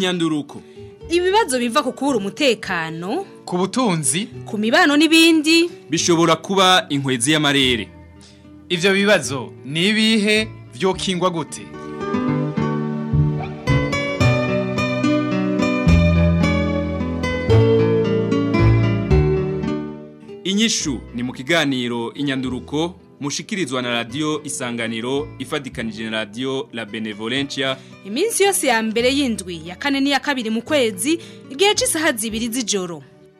inyanduruko ibibazo biva ku kubura umutekano ku butunzi ku mibano n'ibindi bishobora kuba inkwezi y'amarere ivyo bibazo ni ibihe vyokingwa gute inyishu ni mu kiganiro inyanduruko mushikirizwa na radio isanganiro ifadikanije na radio la benevolencia iminsi yose ya mbere y'indwi ya kane n'iya kabiri mu kwezi igihe cy'isaha zibiri z'ijoro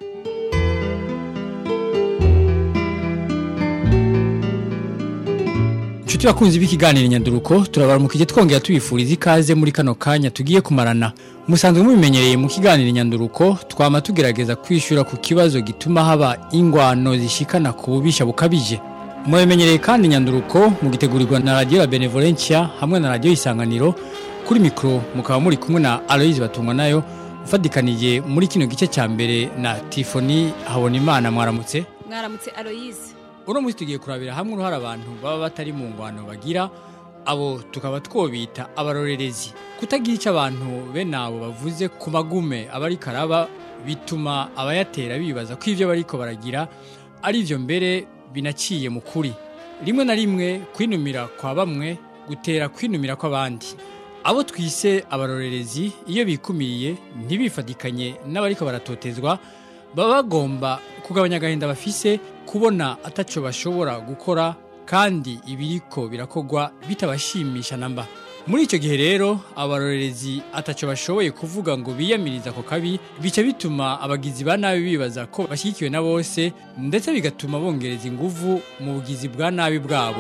Nshuti bakunzi b'ikiganiro nyanduruko turabaramukije twongera tubifuriza ikaze muri kano kanya tugiye kumarana musanzwe mubimenyereye mu kiganiro nyanduruko twama tugerageza kwishura ku kibazo gituma haba ingwano zishikana ku bubisha bukabije mubimenyereye kandi nyanduruko mugitegurirwa na radio la benevolencia hamwe na radio isanganiro kuri mikro mukaba muri kumwe na Aloise batungwa nayo ufadikanije muri kino gice ca mbere na Tifoni Habonimana mwaramutse mwaramutse Aloise uno munsi tugiye kurabira hamwe uruhara abantu baba batari mu ngwano bagira abo tukaba twobita abarorerezi kutagira icyo abantu bene abo bavuze ku magume abari karaba bituma abayatera bibaza ko ibyo bariko baragira ari byo mbere binaciye mu kuri rimwe na rimwe kwinumira kwa bamwe gutera kwinumira kw'abandi abo twise abarorerezi iyo bikumiriye ntibifadikanye n'abariko baratotezwa baba bagomba kugabanya agahinda bafise kubona ataco bashobora gukora kandi ibiriko birakogwa bitabashimisha namba muri icyo gihe rero abarorerezi ataco bashoboye kuvuga ngo biyamiriza ako kabi bica bituma abagizi ba nabi bibaza ko bashyigikiwe na bose ndetse bigatuma bongereza inguvu mu bugizi bwa nabi bwabo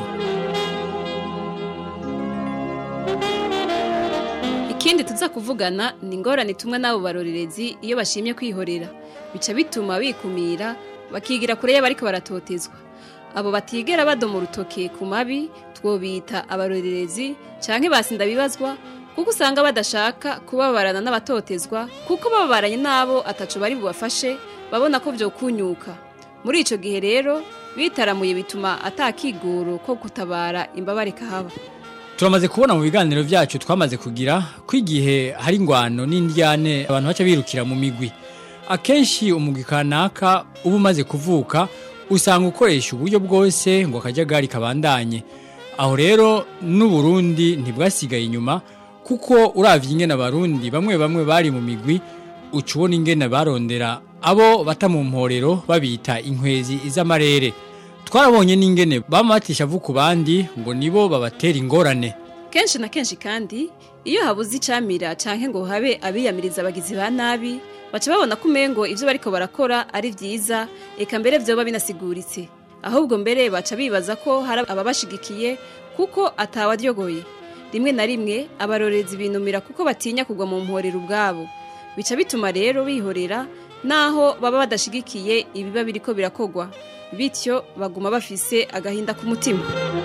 ikindi tuza kuvugana ni ingorane tumwe n'abo barorerezi iyo bashimye kwihorera bica bituma bikumira bakigira kure y'abariko baratotezwa abo batigera badoma urutoke ku mabi twobita abarorerezi canke basinda bibazwa kuko usanga badashaka kubabarana n'abatotezwa kuko bababaranye n'abo ataco bari bubafashe babona ko vyokunyuka muri ico gihe rero bitaramuye bituma atakigoro ko gutabara imbabare kahaba turamaze kubona mu biganiro byacu twamaze kugira ko igihe hari ingwano n'indyane abantu baca birukira mu migwi akenshi umugwi kanaka uba umaze kuvuka usanga ukoresha uburyo bwose ngo akajagari kabandanye aho rero n'uburundi ntibwasigaye inyuma kuko uravye ingene abarundi bamwe bamwe bari mu migwi uca ubona ingene barondera abo bata mu mporero babita inkwezi iz'amarere twarabonye n'ingene bama batisha vu ku bandi ngo nibo babatera ingorane kenshi na kenshi kandi iyo habuze icamira canke ngo habe abiyamiriza abagizi ba nabi baca babona ko umengo ivyo bariko barakora ari vyiza eka mbere vyoba binasiguritse ahubwo mbere baca bibaza ko hari ababashigikiye kuko atawaryogoye rimwe na rimwe abarorezi binumira kuko batinya kugwa mu mporero ubwabo bica bituma rero bihorera naho baba badashigikiye ibiba biriko birakogwa bityo baguma bafise agahinda ku mutima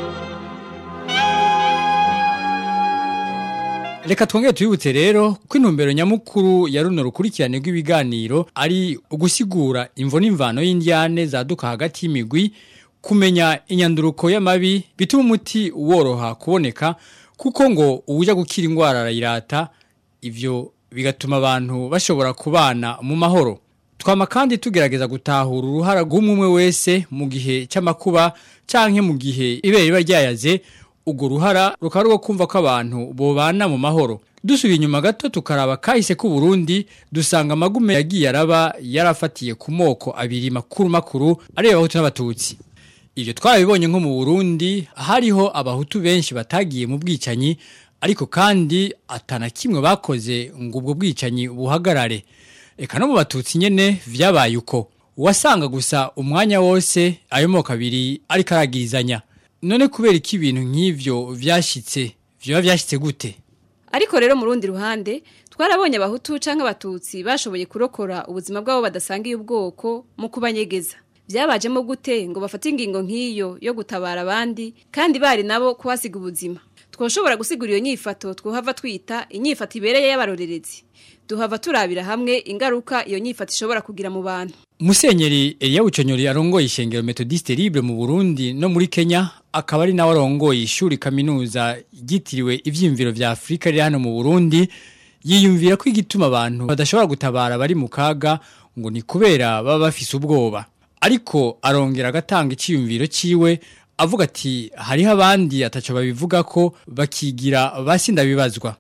Reka twongere tubibutse rero ko intumbero nyamukuru ya runo rukurikirane rw'ibiganiro ari ugusigura imvo n'imvano y'indyane zaduka hagati y'imigwi kumenya inyanduruko y'amabi bituma umuti woroha kuboneka kuko ngo uwuja gukira indwara arayirata ivyo bigatuma abantu bashobora kubana mu mahoro twama kandi tugerageza gutahura uruhara rw'umwe wese mu gihe cy'amakuba canke mu gihe ibere riba ryayaze urwo ruhara rukaba rwo kumva ko abantu bobana mu mahoro dusubiye inyuma gato tukaraba kahise ku Burundi dusanga amagume yagiye araba yarafatiye ku moko abiri makuru makuru areba abahutu n'abatutsi ivyo twarabibonye nko mu Burundi hariho abahutu benshi batagiye mu bwicanyi ariko kandi atana kimwe bakoze ngo ubwo bwicanyi buhagarare eka no mu batutsi nyene vyabaye uko wasanga gusa umwanya wose ayo moko abiri ariko aragirizanya none kubera iki ibintu nk'ivyo vyashitse vyoba vyashitse gute ariko rero mu rundi ruhande twarabonye abahutu canke abatutsi bashoboye kurokora ubuzima bwabo badasangiye ubwoko mu kubanyegeza byabajemo gute ngo bafate ingingo nk'iyo yo gutabara abandi kandi bari nabo kuhasiga ubuzima twoshobora gusigura iyo nyifato twohava twita inyifato ibereye y'abarorerezi duhava turabira hamwe ingaruka iyo nyifato ishobora kugira mu bantu Musenyeri Elia Buconyori arongoye ishengero Methodiste Libre mu Burundi no muri Kenya akaba ari nawe arongoye ishuri kaminuza ryitiriwe ivyimviro vya Afrika riri hano mu Burundi yiyumvira ko igituma abantu badashobora gutabara bari mu kaga ngo ni kubera baba bafise ubwoba ariko arongera agatanga icyiyumviro ciwe avuga ati hariho abandi ataco babivuga ko bakigira basinda bibazwa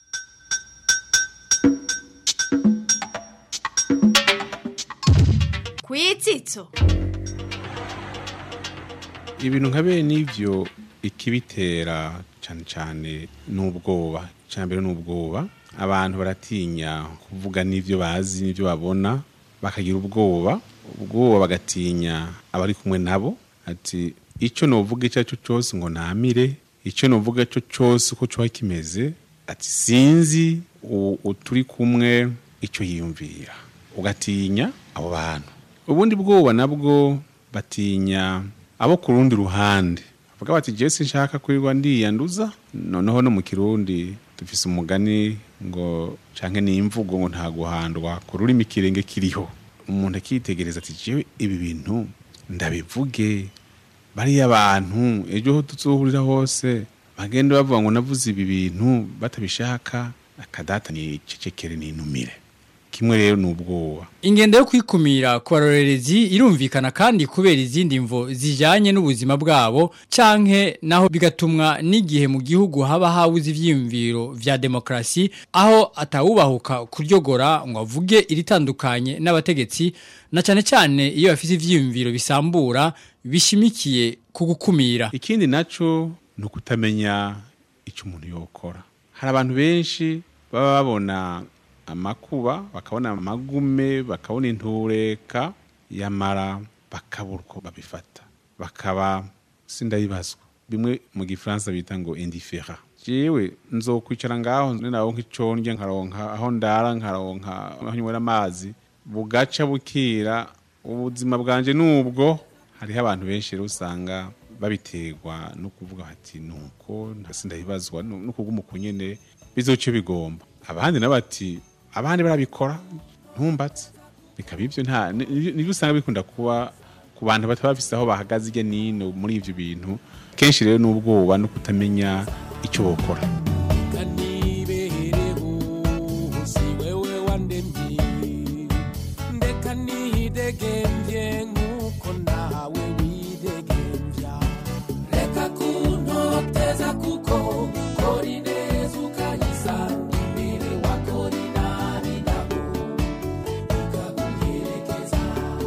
kwitsitso ibintu nka bene n'ibyo ikibitera cyane cyane n'ubwoba cya mbere n'ubwoba abantu baratinya kuvuga n'ibyo bazi n'ibyo babona bakagira ubwoba ubwoba bagatinya abari kumwe nabo ati icyo nuvuga icyo ari cyo cyose ngo namire icyo nuvuga icyo cyose uko cyaba kimeze ati sinzi turi kumwe icyo yiyumvira ugatinya abo bantu ubundi bwoba nabwo batinya abo ku rundi ruhande bavuga bati jesi nshaka kwirirwa ndiyanduza noneho no mu kirundi dufise umugani ngo canke n'imvugo ngo nta guhandwa ku rurimi kirenge kiriho umuntu akitegereza ati jewe ibi bintu ndabivuge bariya abantu ejo ho tuzohurira hose bagenda bavuga ngo navuze ibi bintu batabishaka akadata ni cecekere n'intumire kimwe rero ni ubwoba ingendo yo kwikumira ku barorerezi irumvikana kandi kubera izindi mvo zijyanye n'ubuzima bwabo canke naho bigatumwa n'igihe mu gihugu haba habuze ivyiyumviro vya demokrasi aho atawubahuka kuryogora ngo avuge iritandukanye n'abategetsi na cyane cyane iyo bafite ivyiyumviro bisambura bishimikiye ku gukumira ikindi naco ni ukutamenya icyo umuntu yokora hari abantu benshi baba babona amakuba bakabona amagume bakabona intureka yamara bakabura uko babifata bakaba sindayibazwa bimwe mu gifaransa bita ngo indifera jewe nzokwicara ngaho naho nk'iconge nkaronka aho ndara nkaronka aho nywera amazi bugaca bukira ubuzima bwanje nubwo hariho abantu benshi rero usanga babiterwa no kuvuga bati nuko ndasindayibazwa no kuguma ukunyene bizoce bigomba abandi nabo bati abandi barabikora ntumbatse bikaba ibyo nta nibyo usanga bikunda kuba ku bantu bataba bafise aho bahagaze irya nino muri ivyo bintu kenshi rero n'ubwoba no kutamenya icyo bokora ndeka nihidegembye nk'uko nawe widegembya reka kuntoteza kuko kora ineza ukayisanga imbere wakora inabi nabo ikaguherekeza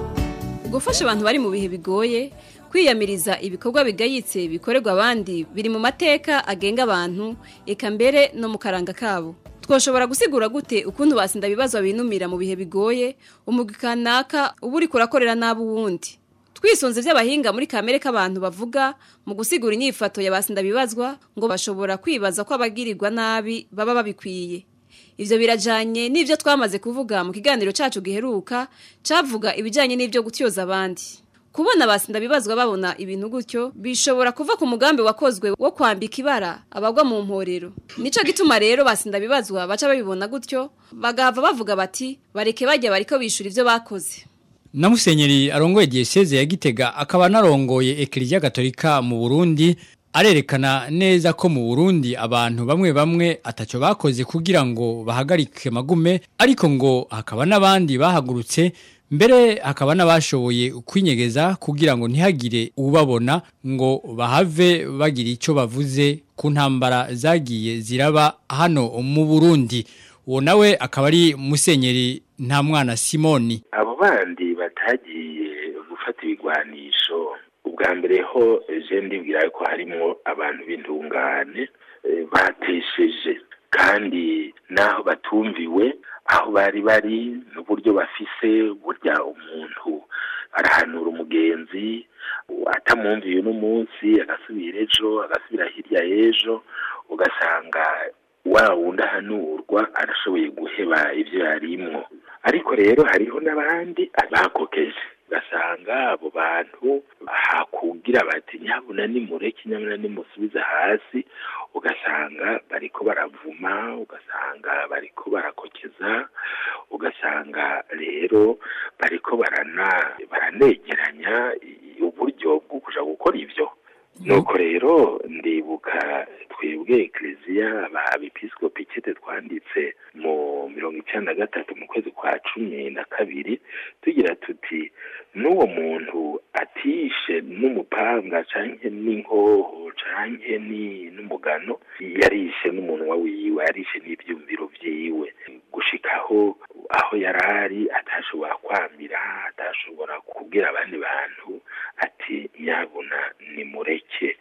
gufasha abantu bari mu bihe bigoye kwiyamiriza ibikorwa bigayitse bikorerwa abandi biri mu mateka agenga abantu eka mbere no mu karanga kabo twoshobora gusigura gute ukuntu basinda ibibazo binumira mu bihe bigoye umugwi kanaka uba uri kurakorera nabi uwundi twisunze by'abahinga muri kamere k'abantu bavuga mu gusigura inyifato ya basinda bibazwa ngo bashobora kwibaza ko abagirirwa nabi baba babikwiye Ivyo birajanye n'ivyo twamaze kuvuga mu kiganiro cacu giheruka cavuga ibijanye n'ivyo gutyoza abandi. Kubona basinda bibazwa babona ibintu gutyo bishobora kuva ku mugambi wakozwe wo kwambika ibara abagwa mu mporero. Nico gituma rero basinda bibazwa baca babibona gutyo bagahava bavuga bati bareke bajya bariko bishura ivyo bakoze. na musenyeri arongoye diocese ya Gitega akaba narongoye Eklezia Gatolika mu Burundi arerekana neza ko mu Burundi abantu bamwe bamwe ataco bakoze kugira ngo bahagarike magume ariko ngo hakaba n'abandi bahagurutse mbere hakaba n'abashoboye kwinyegeza kugira ngo ntihagire ubabona ngo bahave bagira icyo bavuze ku ntambara zagiye ziraba hano mu Burundi uwo nawe akaba ari musenyeri nta mwana Simoni abo bandi batagiye gufata ibigwanisho ubwa mbere ho je ndibwira ko harimo abantu b'intungane eh, batesheje kandi naho batumviwe aho bari bari n'uburyo bafise burya umuntu arahanura umugenzi atamwumviye uno munsi agasubira ejo agasubira hirya y'ejo ugasanga wa wundi ahanurwa arashoboye guheba ibyo yarimwo ariko rero hariho n'abandi bakokeje ugasanga abo bantu hakugira bati nyabuna nimureke nyabuna nimusubize hasi ugasanga bariko baravuma ugasanga bariko barakokeza ugasanga rero bariko barana baranegeranya uburyo bwo kuja gukora ivyo nuko rero ndibuka muribuka twebwe ekereziya abepiskopi kete twanditse mu mirongo icyenda na gatatu mu kwezi kwa cumi na kabiri tugira tuti n'uwo muntu atishe n'umupanga canke n'inkoho canke ni- n'umugano yarishe n'umunwa wiwe yarishe n'ivyumviro vyiwe gushikaho aho yari ari atashobora kwamira atashobora kubwira abandi bantu ati nyabuna nimureke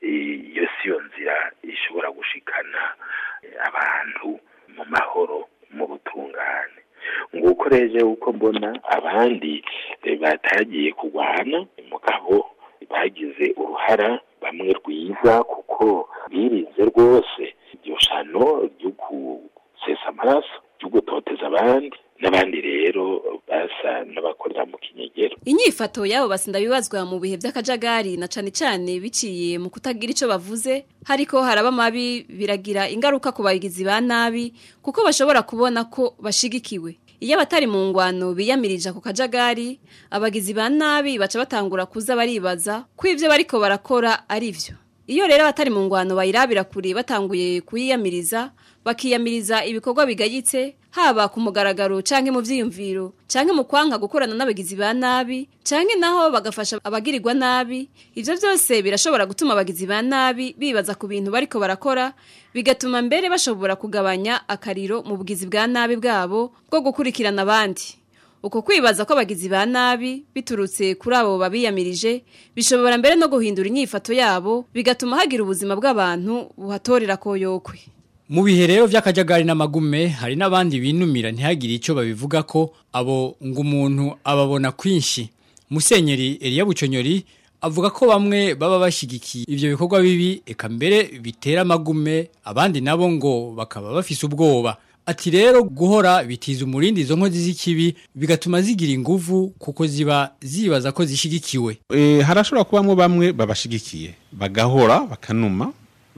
iyo siyo nzira ishobora gushikana eh, abantu mu mahoro mu butungane nguko reje uko mbona abandi eh, batagiye kurwana mugabo bagize uruhara bamwe rwiza kuko birinze rwose iryo shano ryo gusesa amaraso ryo gutoteza abandi n'abandi rero basa n'abakorera mu kinyegero Inyifato yabo basinda bibazwa mu bihe by'akajagari na cane cane biciye mu kutagira ico bavuze hariko haraba mabi biragira ingaruka ku bagizi ba nabi kuko bashobora kubona ko bashigikiwe iyo abatari mu ngwano biyamirije ku kajagari abagizi ba nabi baca batangura kuza baribaza ko ivyo bariko barakora ari vyo iyo rero abatari mu ngwano bayirabira kure batanguye kuyiyamiriza bakiyamiriza ibikorwa bigayitse haba ku mugaragaro canke mu vyiyumviro canke mu kwanka gukorana n'abagizi ba nabi canke naho bagafasha abagirirwa nabi ivyo vyose birashobora gutuma abagizi ba nabi bibaza ku bintu bariko barakora bigatuma mbere bashobora kugabanya akariro mu bugizi bwa nabi bwabo bwo gukurikirana abandi uko kwibaza ko abagizi ba nabi biturutse kuri abo babiyamirije bishobora mbere no guhindura inyifato yabo bigatuma hagira ubuzima bw'abantu buhatorera koyokwe Mu bihe rero vy'akajagari n'amagume hari n'abandi binumira ntihagire ico babivuga ko abo ngo umuntu ababona kwinshi. Musenyeri Elia Buconyori avuga ko bamwe baba bashigikiye ivyo bikorwa bibi eka mbere bitera amagume abandi nabo ngo bakaba bafise ubwoba. Ati rero guhora bitiza umurindi izo nkozi z'ikibi bigatuma zigira inguvu kuko ziba zibaza ko zishigikiwe. e, harashobora kubamwo bamwe babashigikiye bagahora bakanuma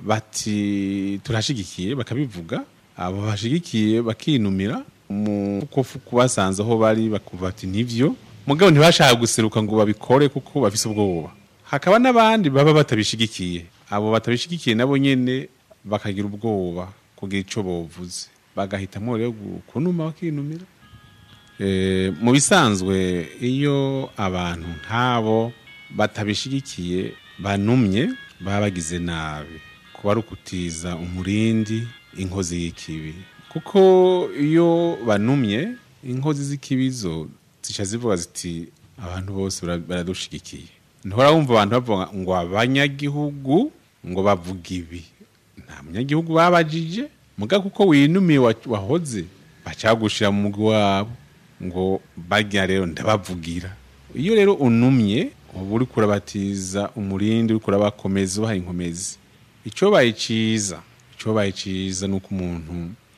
bati turashigikiye bakabivuga abo bashigikiye bakinumira mu kofu kubasanze aho bari bakumva bati nivyo mugabo ntibashaka guseruka ngo babikore kuko bafise ubwoba hakaba n'abandi baba batabishigikiye abo batabishigikiye nabo nyene bakagira ubwoba kugira ico bovuze bagahitamwo rero gu- kunuma bakinumira Eh, mu bisanzwe iyo abantu nk'abo batabishigikiye banumye baba bagize nabi kuba ari ukutiza umurindi inkozi y'ikibi kuko iyo banumye inkozi z'ikibi zo zica zivuga ziti abantu bose bara- baradushigikiye ntuhora wumva abantu bavuga ngo abanyagihugu ngo bavuga ibi nta munyagihugu babajije muga kuko winumiye wa- wahoze baca bagushira mu mugwi wabo ngo barya rero ndabavugira iyo rero unumye uba uri kurabatiza umurindi uri kurabakomeza ubaha inkomezi icyo bayiciza icyo bayiciza ni uko umuntu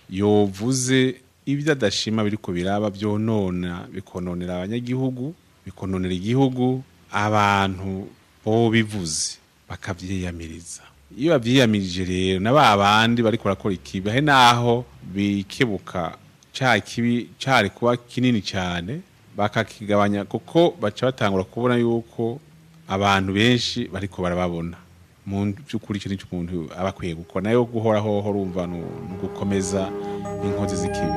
yovuze ibyo adashima biriko biraba byonona bikononera abanyagihugu bikononera igihugu abantu bo bivuze bakavyiyamiriza iyo bavyiyamirije rero na ba bandi bariko barakora ikibi ahe naho bikebuka ca kibi cari kuba kinini cyane bakakigabanya kuko baca batangura kubona yuko abantu benshi bariko barababona mu by'ukuri icyo nicyo umuntu aba akwiye gukora nayo guhoraho urumva ni ugukomeza inkozi z'ikibi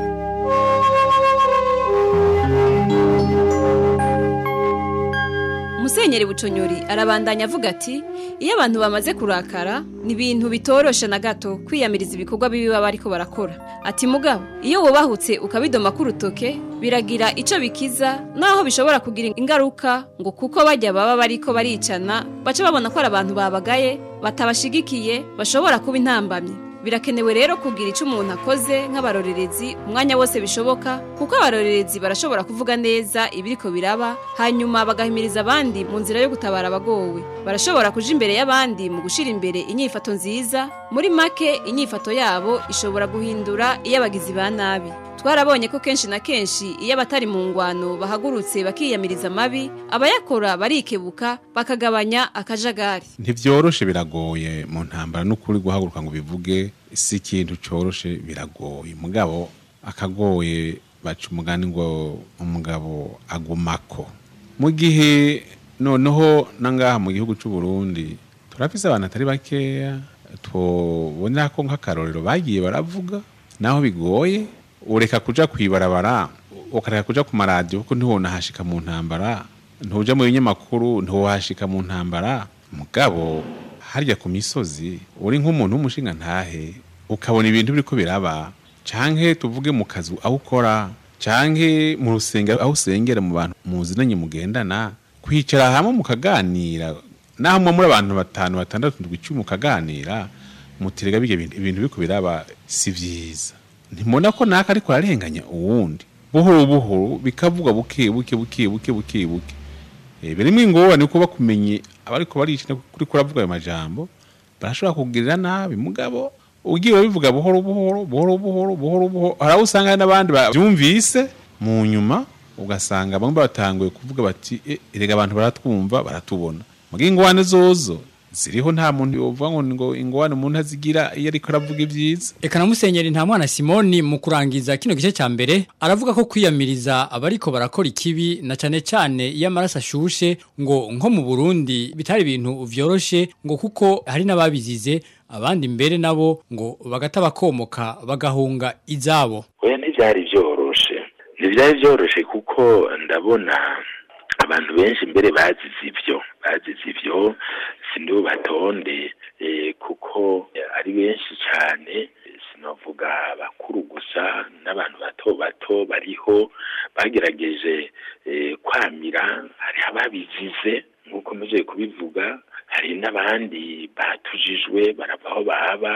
Musenyeri Buconyori arabandanya avuga ati iyo abantu bamaze kurakara ni ibintu bitoroshe na gato kwiyamiriza ibikorwa bibi baba ariko barakora ati mugabo iyo wubahutse ukabidoma k'urutoke biragira ico bikiza naho bishobora kugira ingaruka ngo kuko bajya baba bariko baricana baca babona ko ari abantu babagaye batabashigikiye bashobora kuba intambamyi birakenewe rero kugira icyo umuntu akoze nk'abarorerezi umwanya wose bishoboka kuko abarorerezi barashobora kuvuga neza ibiriko biraba hanyuma bagahimiriza abandi mu nzira yo gutabara abagowe barashobora kuja imbere y'abandi mu gushira imbere inyifato nziza muri make inyifato yabo ishobora guhindura iyo abagizi ba nabi twarabonye ko kenshi na kenshi iyo abatari mu ngwano bahagurutse bakiyamiriza amabi abayakora barikebuka bakagabanya akajagari ntibyoroshe biragoye mu ntambara n'ukuri guhaguruka ngo bivuge si ikintu cyoroshe biragoye mugabo akagoye baca umugani ngo umugabo agumako mu gihe noneho nangaha mu gihugu cy'u Burundi turafise abantu atari bakeya tubona ko nk'akarorero bagiye baravuga naho bigoye ureka kuja kwibarabara ukareka kuja ku maradiyo kuko ntiwonahashika mu ntambara ntuja mu binyamakuru ntiwohashika mu ntambara mugabo harya ku misozi uri nk'umuntu w'umushinga ntahe ukabona ibintu biriko biraba canke tuvuge mu kazi aho ukora canke mu rusengero aho usengera mu bantu muzinanye mugendana kwicara hamwe mukaganira naho mwa muri abantu batanu batandatu ndwi icumi mukaganira mutirega bige ibintu ibintu biriko biraba si vyiza ntimubona ko naka ariko ararenganya uwundi buhoro buhoro bikavuga buke buke buke buke buke buke Eh, birimwo ingorane kuko bakumenye abariko baricina kuri kuravuga ayo majambo barashobora kugirira nabi mugabo ugiye urabivuga buhoro buhoro buhoro buhoro buhoro buhoro hari aho usanga hari n'abandi bavyumvise mu nyuma ugasanga bamwe batanguye kuvuga bati "Eh, erega abantu baratwumva baratubona muga ingwane zozo ziriho nta muntu yovuga ngo ngo ingwane umuntu azigira iyo ariko aravuga ibyiza Eka na musenyeri nta mwana Simoni mu kurangiza kino gice cya mbere aravuga ko kwiyamiriza abariko barakora ikibi na cane cane iyo amaraso ashushe ngo nko mu Burundi bitari ibintu vyoroshe ngo kuko hari n'ababizize abandi mbere nabo ngo bagata bakomoka bagahunga izabo oya ntibyari byoroshe ntibyari byoroshe kuko ndabona abantu benshi mbere bazize ibyo bazize ibyo sindibo batonde eh, kuko ari benshi cyane sinavuga bakuru gusa n'abantu bato bato bariho bagerageje eh, kwamira hari ababizize nk'uko muje kubivuga hari n'abandi batujijwe barava aho baba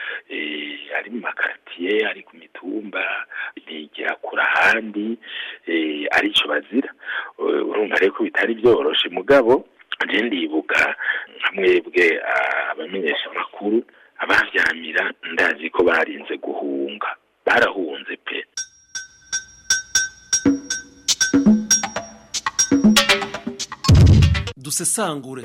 eh, ari mu makartiye ari ku mitumba bigira kure ahandi eh, arico bazira Eh, urumva rero ko bitari byoroshe mugabo je ndibuka nka mwebwe ah, abamenyesha amakuru abavyamira ndazi ko barinze guhunga barahunze pe dusesangure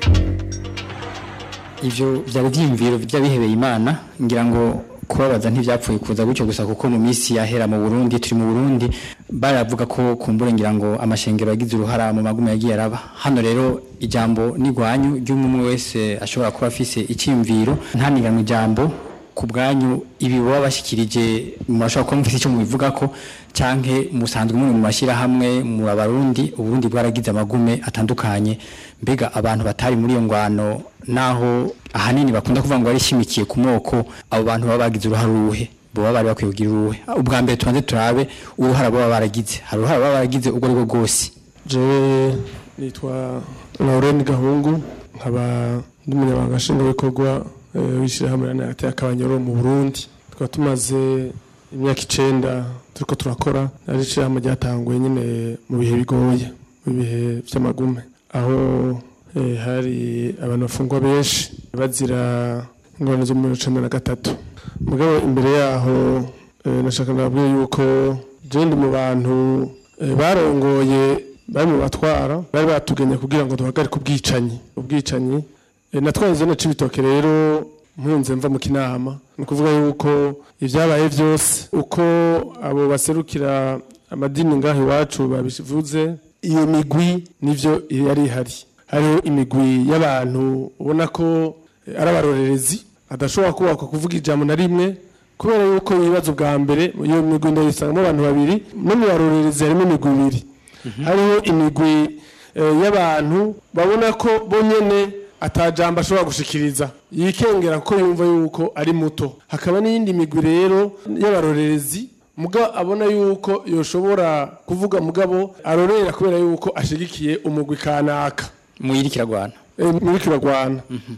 ivyo vyari vyiyumviro vy'abihebeye imana ngira ngo kubabaza ntivyapfuye kuza gutyo gusa kuko mu minsi yahera mu Burundi turi mu Burundi baravuga ko kumbure ngira ngo amashengero yagize uruhara mu magume yagiye araba hano rero ijambo nigwanyu ry'umwe wese ashobora kuba afise icyimviro ntaniganywe ijambo ku bwanyu ibi baba bashikirije murashobora kuba mufite icyo mubivuga ko canke musanzwe muri mu mashyirahamwe mu abarundi uburundi bwaragize amagume atandukanye mbega abantu batari muri iyo ngwano naho ahanini bakunda kuvuga ngo barishimikiye ku moko abo bantu baba bagize uruhare uruhe baba bari bakwiye kugira uruhe ubwa mbere tubanze turabe uruhara baba baragize hari uruhara baba baragize ubwo ari bwo bwose jewe nitwa Lauren Gahungu nkaba ndi umunyamabanga nshingwabikorwa eh, w'ishyirahamwe ranayate y'akabanyoro mu Burundi tukaba tumaze imyaka icenda turiko turakora ari ishyirahamwe ryatanguye nyine mu bihe bigoye mu bihe vy'amagume aho eh, hari abantu bafungwa benshi bazira ingorane zo muri cumi na gatatu mugabo imbere yaho eh, nashaka nabwiye yuko je ndi mu bantu eh, barongoye bari mu batwara bari batugenya kugira ngo duhagarike ubwicanyi ubwicanyi Eh, natwaye zone c'ibitoke rero mpunze mva mu kinama ni ukuvuga yuko ibyabaye byose uko abo baserukira amadini ngaho iwacu babivuze iyo migwi nivyo yari ihari hariho imigwi y'abantu ubona ko eh, ari abarorerezi adashobora kubakwa kuvuga ijambo na rimwe kubera yuko ibibazo bwa mbere iyo migwi ndayisangamo abantu babiri no mu barorerezi harimo imigwi ibiri hariho imigwi eh, y'abantu babona ko bonyene atajambo ashobora gushikiriza yikengera ko yumva yuko ari muto hakaba n'iyindi migwi rero y'abarorerezi muga abona yuko yoshobora kuvuga mugabo arorera kubera yuko ashigikiye umugwi kanaka muyiri kiragwana Eh, muri kiragwana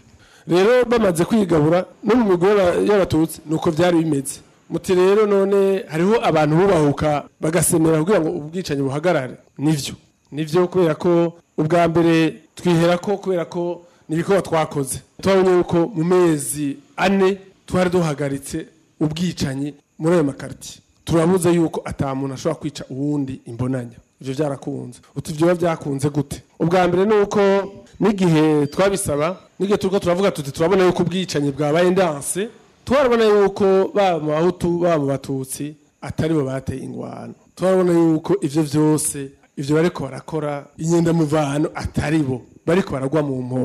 rero bamaze kwigabura no mu migwi y'aba- y'abatutsi nuko byari bimeze muti rero none hariho abantu bubahuka bagasemera kugira ngo ubwicanyi buhagarare nivyo nivyo kubera ko ubwa mbere twihera ko kubera ko nibikorwa twakoze twabonye yuko mu mezi ane twari duhagaritse ubwicanyi muri ayo makaritiye turabuze yuko ata muntu ashobora kwica uwundi imbonanya ivyo byarakunze uti ivyo biba byakunze gute ubwa mbere ni uko n'igihe twabisaba n'igihe turiko turavuga tuti turabona yuko ubwicanyi bwabaye ndanse twarabona yuko baba mu bahutu baba mu batutsi atari bo bateye ingwano turabona yuko ivyo vyose ivyo bariko barakora inyendamuvano atari bo bariko baragwa mu mporero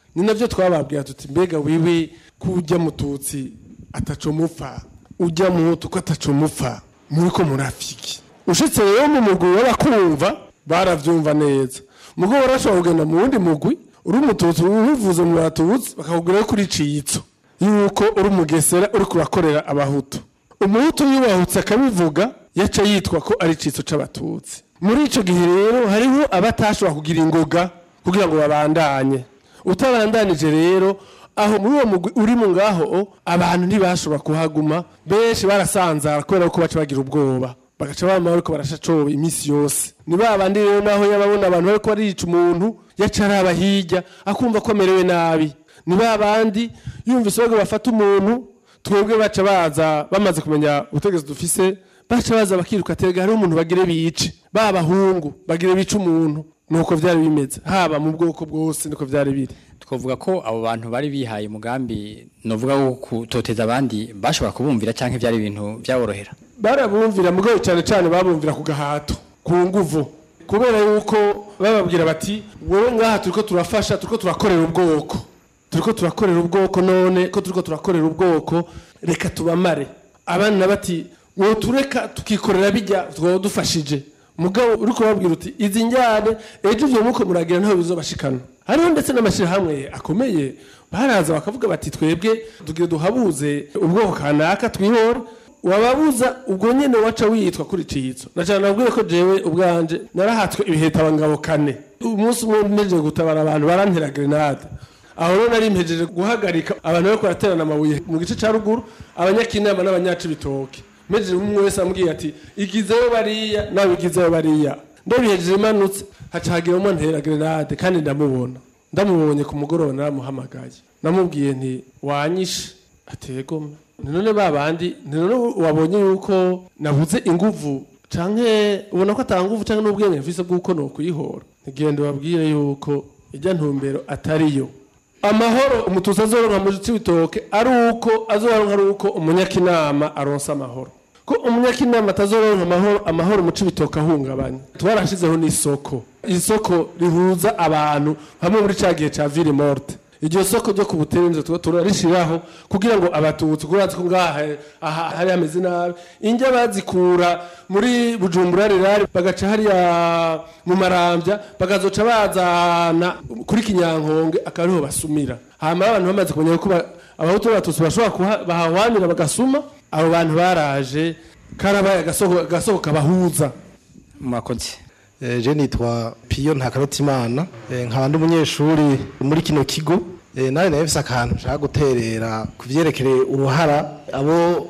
ni navyo twababwira tuti mbega wiwe ko ujya mututsi ataco mupfa ujya muhutu ko ataco mupfa muriko murafiki ushitse rero mu mugwi w'abakumva baravyumva neza mugo barashobora kugenda mu wundi mugwi uri umututsi ubivuze mu batutsi bakakubwira ko uri citso yuko uri umugesera uri kurakorera abahutu umuhutu yubahutse akabivuga yaca yitwa ko ari citso c'abatutsi muri ico gihe rero hariho abatashobora kugira ingoga kugira ngo babandanye utabandanije rero aho muri uwo mugwi uri mu ngaho abantu ntibashobora kuhaguma benshi barasanzara kubera ko baca bagira ubwoba bagaca bama bariko barashacoba iminsi yose ni ba bandi rero naho yababona abantu bariko barica umuntu yaca araba hirya akumva ko amerewe nabi ni ba bandi yumvise bago bafata umuntu twebwe baca baza bamaze kumenya ubutegetsi dufise baca baza bakiruka tega hariho umuntu bagire bice ba bahungu bagire bice umuntu nuko vyari bimeze haba mu bwoko bwose niko vyari biri twavuga ko abo bantu bari bihaye umugambi novuga wo kutoteza abandi bashobora kubumvira canke byari ibintu byaborohera barabumvira mugabo cyane cyane babumvira ku gahato ku nguvu kubera yuko bababwira bati wowe ngaha turiko turafasha turiko turakorera ubwoko turiko turakorera ubwoko none ko turiko turakorera ubwoko reka tubamare abana bati wowe tureka tukikorera bijya twaba dufashije mugabo uri kubabwira uti izi njyane ejo ivyo muko muragira ntaho bizobashikana hariho ndetse n'amashirahamwe akomeye baraza bakavuga bati twebwe tugire duhabuze ubwoko kanaka twihora wababuza ubwo nyene waca witwa kuri citso nacana nabwiye ko jewe ubwanje narahatswe ibiheta abangabo kane umunsi umwe mpejeje gutabara abantu barantera grenade aho rero nari mpejeje guhagarika abantu bariko baraterana amabuye mu gice ca ruguru abanyakinama n'abanyacibitoke mpejeje umwe wese ambwiye ati igizeyo bariya nawe igizeyo bariya ndabihejeje imanutse haca hagira umwe ntera grenade kandi ndamubona ndamubonye ku mugoroba naramuhamagaye namubwiye nti wanyishe ategoma none ba bandi none wabonye yuko nabuze inguvu canke ubona ko atanguvu canke n'ubwenge mfise bw'uko no kuyihora ntigende babwire yuko ijya ntumbero atariyo amahoro umututsi azoronka mu cibitoke ari uko azoronka ari uko umunyakinama aronsa amahoro ko umunyakinama atazoronka amahoro amahoro mu cibitoke ahungabanya twarashizeho n'isoko isoko rihuza abantu hamwe muri ca gihe ca ville morte iryo soko ryo ku buterenze tuba turarishiraho kugira ngo abatutsi kurazi ko ngaha aha hari hameze nabi injya bazikura muri bujumbura rirari bagaca hariya mu marambya bagazoca bazana kuri kinyankonge akariho basumira hama abantu bamaze kumenya ko abahutu n'abatutsi bashobora bahahwanira bagasuma abo bantu baraje karabaye agasoko kabahuza mwakoze je nitwa piyo ntakarutimana nkaba ndi umunyeshuri muri kino kigo nawe nawe bisa akantu nshaka guterera ku byerekeye uruhara abo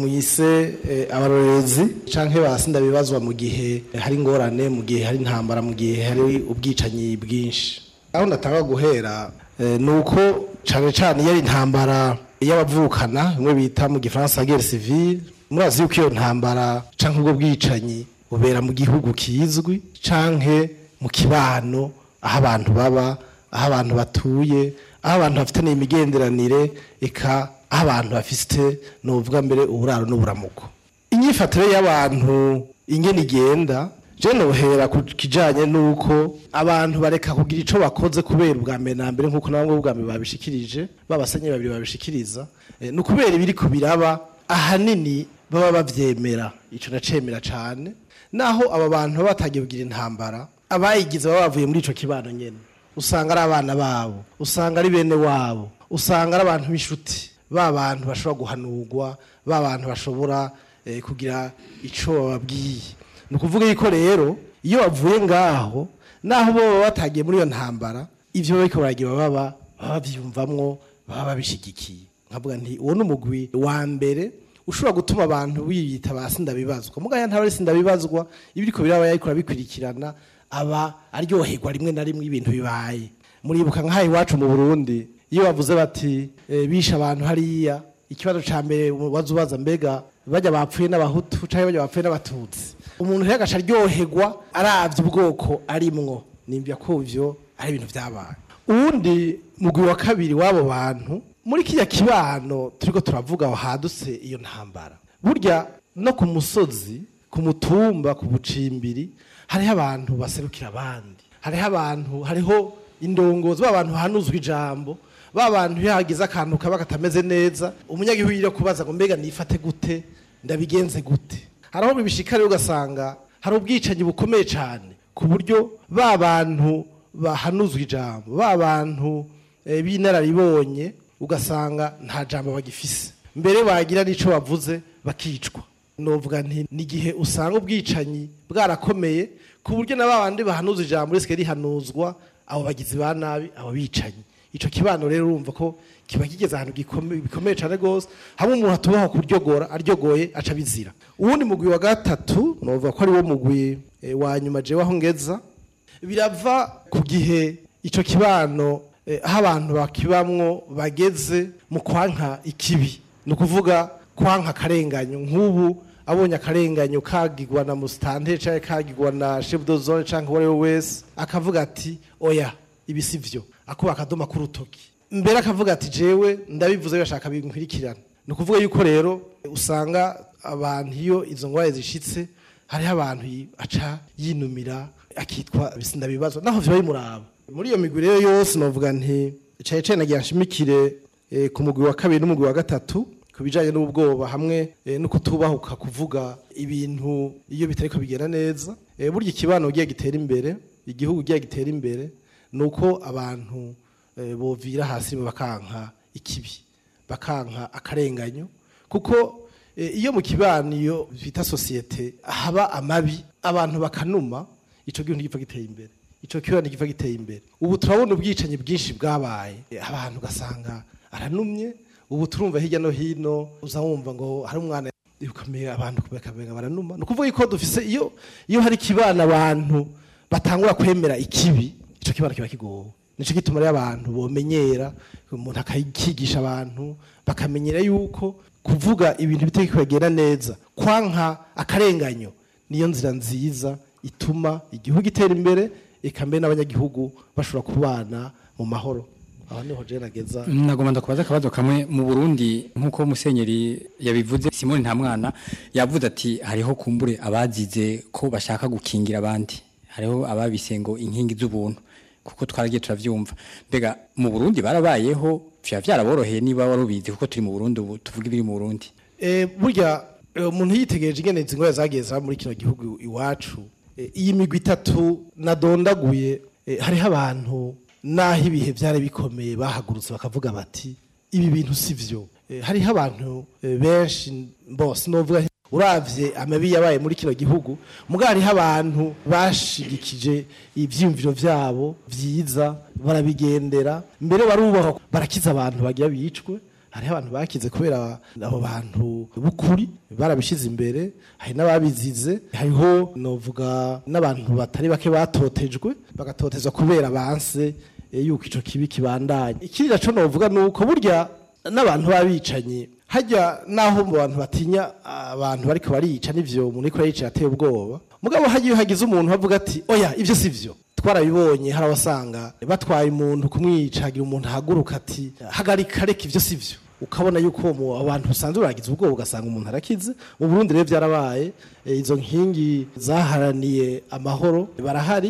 muyise abarorerezi canke basinda bibazwa mu gihe hari ingorane mu gihe hari intambara mu gihe hari ubwicanyi bwinshi aho ndatanga guhera ni uko cane cane iyo ari intambara y'abavukana bimwe bita mu gifaransa guerre civile murazi yuko iyo ntambara canke ubwo bwicanyi bubera mu gihugu kizwi canke mu kibano aho abantu baba aho abantu batuye aho abantu bafitaniye imigenderanire eka aho abantu bafite nuvuga mbere uburaro n'uburamuko inyifatire y'abantu ingene igenda je nohera ku kijanye n'uko abantu bareka kugira ico bakoze kubera ubwa mbere na mbere nk'uko nabwo ubwa mbere babishikirije babasenye babiri babishikiriza ni ukubera ibiri ku biraba ahanini baba bavyemera ico nacemera cane naho aba bantu baba batagiye kugira intambara abayigize baba bavuye muri ico kibano nyene usanga ari abana babo usanga ari bene wabo usanga ari abantu b'inshuti ba bantu bashobora guhanurwa ba bantu bashobora kugira ico bababwiye ni ukuvuga yuko rero iyo bavuye ngaho naho bo baba batagiye muri iyo ntambara ivyo bariko baragira baba baba bavyumvamwo baba babishigikiye nkavuga nti uwo ni umugwi wa mbere ushobora gutuma abantu biyita ba sindabibazwa mugaya ntaba ari sindabibazwa ibiriko biraba yariko bikurikirana aba aryoherwa rimwe na rimwe ibintu bibaye muribuka nk'aha iwacu mu Burundi iyo bavuze bati e, bisha abantu hariya ikibazo ca mbere wazubaza mbega bajya bapfuye n'abahutu canke bajya bapfuye n'abatutsi umuntu rero agaca aryoherwa aravye ubwoko arimwo nimbya ko ivyo ari ibintu vyabaye uwundi mugwi wa kabiri w'abo bantu muri kiriya kibano turiko turavuga aho hadutse iyo ntambara burya no ku musozi ku mutumba ku bucimbiri hariho abantu baserukira abandi hariho abantu hariho indongozi ba bantu hanuzwa ijambo ba bantu iyo hagize akantu kaba katameze neza umunyagihugu yiriwe kubaza ngo mbega nifate gute ndabigenze gute hari aho bibishika rero ugasanga hari ubwicanyi bukomeye cyane ku buryo ba bantu bahanuzwa ijambo ba bantu eh, b'inararibonye ugasanga nta jambo bagifise mbere bagira n'ico bavuze bakicwa novuga nti n'igihe usanga ubwicanyi bwarakomeye ku buryo na babandi bahanuza ijambo risike rihanuzwa abo bagizi ba nabi abo bicanyi ico kibano rero urumva ko kiba kigeze ahantu gikome- bikomeye cyane rwose hamwe umuntu atubaho kuryogora aryogoye aca bizira uwundi mugwi wa gatatu novuga ko ari wo mugwi eh, wa nyuma jewe aho ngeza birava ku gihe ico kibano eh, aho abantu bakibamwo bageze mu kwanka ikibi ni ukuvuga kwanka akarenganyo nk'ubu abonye akarenganyo kagirwa na musitante cyangwa kagirwa na chef de zone cyangwa uwo ari we wese akavuga ati oya ibi si byo akuba akadoma k'urutoki mbere akavuga ati jewe ndabivuze bashaka binkwirikirana ni ukuvuga yuko rero usanga abantu iyo izo ngwara zishitse hariho abantu yi- aca yinumira akitwa bisinda bibazo naho vyo bimuraba muri iyo migwi rero yose novuga nti caye caye nagira nshimikire eh, ku mugwi wa kabiri n'umugwi wa gatatu ku bijanye n'ubwoba hamwe eh, no kutubahuka kuvuga ibintu iyo bitariko bigenda neza Eh, burya ikibano ugiye gitera imbere igihugu ugiye gitera imbere nuko abantu eh, bovira hasi bakanka ikibi bakanka akarenganyo kuko eh, iyo mu kibano iyo bita sosiyete haba amabi abantu bakanuma ico gihugu ntigipfa giteye imbere ico kibano ntigipfa giteye imbere ubu turabona ubwicanyi bwinshi bwabaye Eh, abantu ugasanga aranumye ubu turumva hirya no hino uza wumva ngo hari umwana ukamenya abantu bakamenga baranuma ni ukuvuga ko dufise iyo iyo hari ikibana abantu batangura kwemera ikibi ico kibana kiba kigowe nico gituma rero abantu bomenyera umuntu akakigisha abantu bakamenyera yuko kuvuga ibintu bitari kwegera neza kwanka akarenganyo niyo nzira nziza ituma igihugu gitera imbere eka mbere n'abanyagihugu bashobora kubana mu mahoro aho niho je nageza nagomba ndakubaza akabazo kamwe mu Burundi nkuko musenyeri yabivuze Simone Ntamwana yavuze ati hariho kumbure abazize ko bashaka gukingira abandi hariho ababise ngo inkingi z'ubuntu kuko twaragiye turavyumva mbega mu Burundi barabayeho vya vyaraboroheye niba warubizi kuko turi mu Burundi ubu tuvuga ibiri mu Burundi Eh, burya eh, umuntu yitegereje ingene izi ngwara zagiye zaba muri kino gihugu iwacu eh, iyi migwi itatu nadondaguye eh, hariho abantu naho ibihe byari bikomeye bahagurutse bakavuga bati ibi bintu si vyo Eh, hariho abantu eh, benshi bose novuga nti, uravye amabi yabaye muri kino gihugu mugabo hariho abantu bashigikije ivyiyumviro vyabo vyiza barabigendera mbere barubaha barakiza abantu bagira bicwe hariho abantu bakize kubera abo bantu b'ukuri barabishize imbere hari n'ababizize hariho novuga n'abantu batari bake batotejwe bagatotezwa kubera banse eh, yuko ico kibi kibandanye ikindi naco novuga nuko burya n'abantu babicanyi hajya naho mu bantu batinya abantu bariko barica n'ivyo umuntu ariko arica yateye ubwoba mugabo hajya iyo hagize umuntu bavuga ati oya ivyo si vyo twarabibonye hari abasanga batwaye umuntu kumwica hagira umuntu ahaguruka ati hagarika reka ivyo si vyo ukabona yuko uwo mu- abantu usanzwe uragize ubwoba ugasanga umuntu arakize mu burundi rero byarabaye eh, izo nkingi zaharaniye amahoro barahari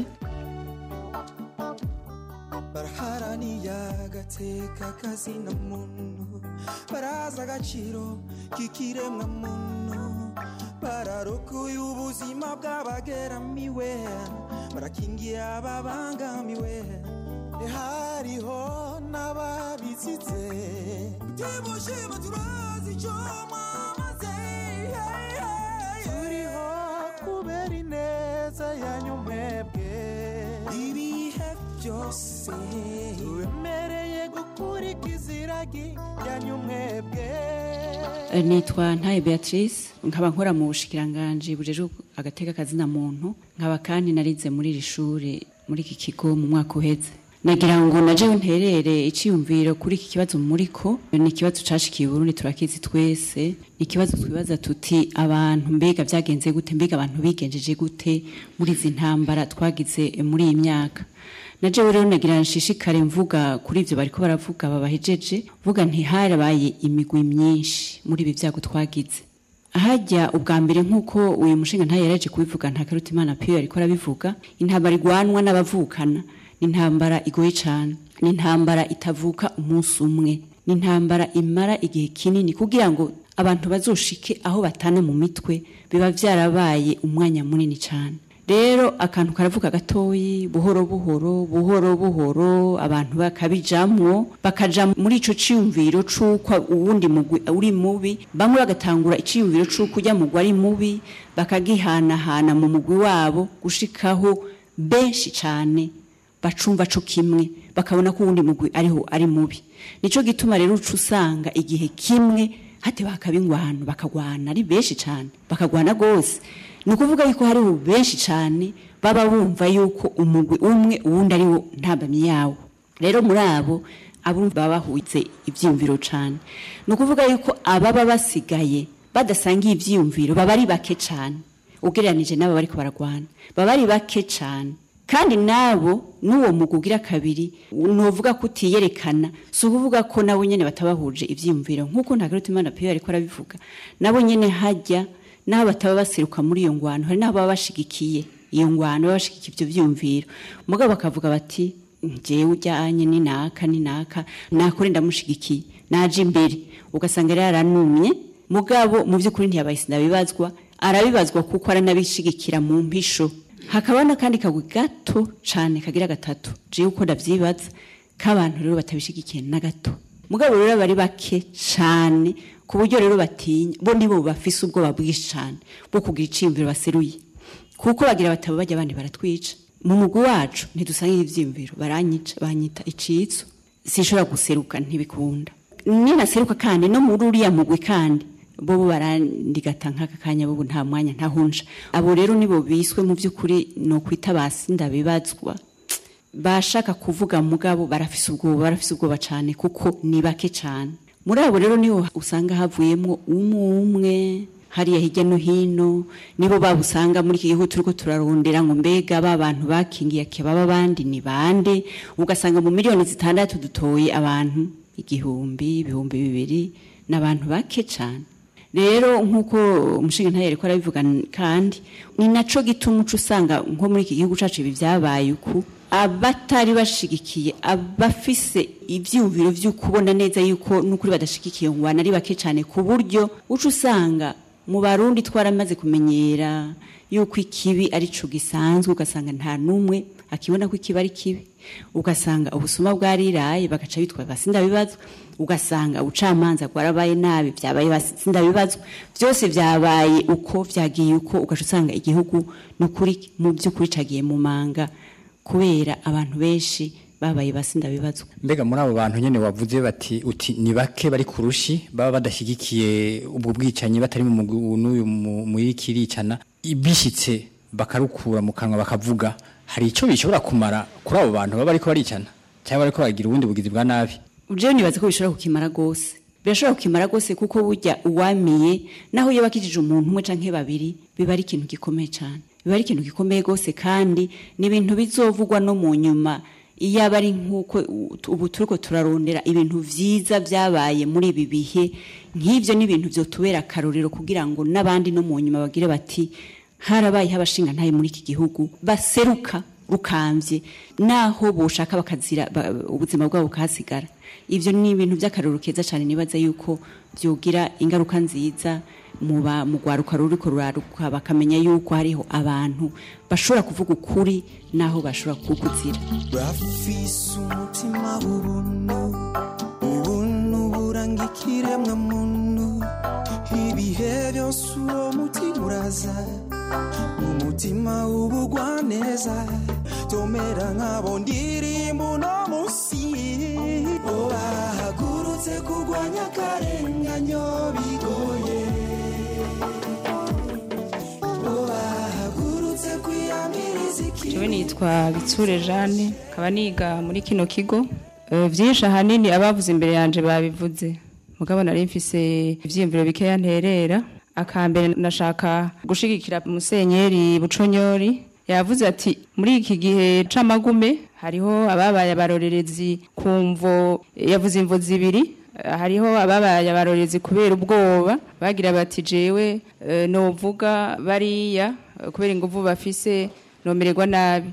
baraharaniye agateka kazina muntu barazi agaciro k'ikiremwa muntu bararokoye ubuzima bw'abageramiwe barakingiye ababangamiwe hariho n'ababizize timushima turazi icyo mwamaze turiho kubera ineza yanyu mwebwe ibihe byose tubemereye gukurikiza iragi yanyu mwebwe nitwa ntaye beatrice nkaba nkora mu bushikiranganji bujejwe agateka kazina muntu nkaba kandi narize muri iri shuri muri iki kigo mu mwaka uheze nagira ngo najewe nterere iciyumviro kuri iki kibazo muriko ni ikibazo cashikiye Burundi turakizi twese ni ikibazo twibaza tuti abantu mbega vyagenze gute mbega abantu bigenjeje gute muri izi ntambara twagize muri iyi myaka na jewe rero nagira nshishikare mvuga kuri ivyo bariko baravuga babahejeje vuga ntiharabaye imigwi myinshi muri ibi vyago twagize ahajya ubwa mbere nk'uko uyu mushinga ntayo yaraje kubivuga nta karuta imana piyo yariko arabivuga intambara igwanwa n'abavukana ni intambara igoye cyane ni intambara itavuka umunsi umwe ni intambara imara igihe kinini kugira ngo abantu bazoshike aho batana mu mitwe biba byarabaye umwanya munini cyane rero akantu karavuga gatoyi buhoro buhoro buhoro buhoro abantu bakabijamwo bakaja muri ico ciyumviro c'uko uwundi mugwi uri mubi bamwe bagatangura iciyumviro c'uko ujya mugwi ari mubi bakagihanahana mu mugwi wabo gushikaho benshi cane bacumva co kimwe bakabona ko uwundi mugwi ariho ari mubi nico gituma rero uca usanga igihe kimwe hate bakaba ingwano bakagwana ari benshi cane bakagwana gose ni ukuvuga yuko hariho benshi cyane baba bumva yuko umugwi umwe uwundi ari wo ntabamye yawo rero muri abo abo baba bahutse ibyiyumviro cyane ni ukuvuga yuko ababa basigaye badasangiye ibyiyumviro baba ari bake cyane ugereranije n'abo bari baragwana baba ari bake cyane kandi nabo n'uwo mugwi ugira kabiri nuvuga ko utiyerekana si ukuvuga ko nabo nyine batabahuje ibyiyumviro nk'uko ntagaruta imana piyo ariko arabivuga nabo nyine hajya n'aho bataba baseruka muri iyo ngwano hari n'aho baba bashigikiye iyo ngwano baba bashigikiye ibyo byiyumviro mugabo bakavuga bati njyewe ujyanye ni naka ni naka nakore ndamushigikiye naje imbere ugasanga rero aranumye mugabo mu by'ukuri ntiyabaye sinabibazwa arabibazwa kuko aranabishigikira mu mpisho hakaba n'akandi kagwi gato cyane kagira gatatu jewe uko ndavyibaza k'abantu rero batabishigikiye na gato mugabo rero bari bake cyane ku buryo rero batinya bo nibo bafise ubwoba bwinshi cyane bwo kugira iciyumviro baseruye kuko bagira bataba bajya abandi baratwica mu mugwi wacu ntidusangira ivyiyumviro baranyica banyita icitso sinshobora guseruka ntibikunda ninaseruka kandi no muri uriya mugwi kandi bobo barandigata nk'aka kanya bobo nta mwanya ntahunja abo rero nibo biswe mu by'ukuri no kwita basi ndabibazwa bashaka kuvuga mugabo barafise ubwoba barafise ubwoba cyane kuko ni bake cyane muri abo rero niho usanga havuyemo umwe umwe hariya hirya no hino nibo babusanga muri iki gihugu turiko turarondera ngo mbega ba bantu bakingiye akebaba abandi ni bande ugasanga mu miliyoni zitandatu dutoye abantu igihumbi ibihumbi bibiri n'abantu bake cyane rero nk'uko umushinga ntayere ko arabivuga kandi ni naco gituma uca usanga nko muri iki gihugu cacu ibi vyabaye uku abatari bashigikiye abafise ivyumviro vy'ukubona neza yuko n'ukuri badashigikiye ngwana ari bake cyane ku buryo uca usanga mu barundi twaramaze kumenyera yuko ikibi ari co gisanzwe ugasanga nta n'umwe akibona ko ikibi ari kibi ugasanga ubusuma bwariraye bagaca bitwa basinda bibazo ugasanga ubucamanza bwarabaye nabi byabaye basinda bibazo byose byabaye uko vyagiye uko ugaca usanga igihugu n'ukuri mu by'ukuri cagiye mu manga kubera abantu benshi babaye basinda bibazo mbega muri abo bantu nyene wavuze bati uti ni bake bari kurushi baba badashyigikiye ubwo bwicanyi batari mu mugwi n'uyu muri kiricana bishitse bakarukura mu kanwa bakavuga hari icyo bishobora kumara kuri abo bantu baba bariko baricana cyangwa bariko bagira ubundi bugizi bwa nabi jewe nibaza ko bishobora kukimara gose birashobora kukimara gose kuko burya uwamiye naho iyo bakijije umuntu umwe canke babiri biba ari ikintu gikomeye cyane biba ari ikintu gikomeye gose kandi ni ibintu bizovugwa no mu nyuma iyo aba ari nk'uko ubu turiko turarondera ibintu vyiza vyabaye muri ibi bihe nk'ivyo ni ibintu vyotubera akarorero kugira ngo n'abandi no mu nyuma bagire bati harabayeho abashinga ntaye muri iki gihugu baseruka rukamvye naho boshaka bakazira ubuzima bwabo bukahasigara ivyo ni ibintu by'akarorero keza cyane nibaza yuko byogira ingaruka nziza muba mugwaruka ruriko ruraruka bakamenya yuko hariho abantu bashobora kuvuga ukuri naho bashobora kukuzira bafise umutima w'ubuntu ubuntu buranga ikiremwa muntu ibihe byose uwo mutima uraza mu mutima w'ubugwaneza tomera nk'abo ndirimbo uno musi bo bahagurutse kurwanya akarenganyo bigoye bo bahagurutse kwiyamiriza jewe nitwa bitsure jane nkaba niga muri kino kigo Eh, vyinshi ahanini abavuze imbere yanje babivuze mugabo nari mfise ivyiyumviro bikeya nterera akambere nashaka gushigikira musenyeri buconyori yavuze ati muri iki gihe c'amagume hariho ababaye abarorerezi kumvo yavuze imvo zibiri Eh, hariho ababaye abarorerezi kubera ubwoba bagira bati jewe eh, novuga bariya eh, kubera inguvu bafise nomererwa nabi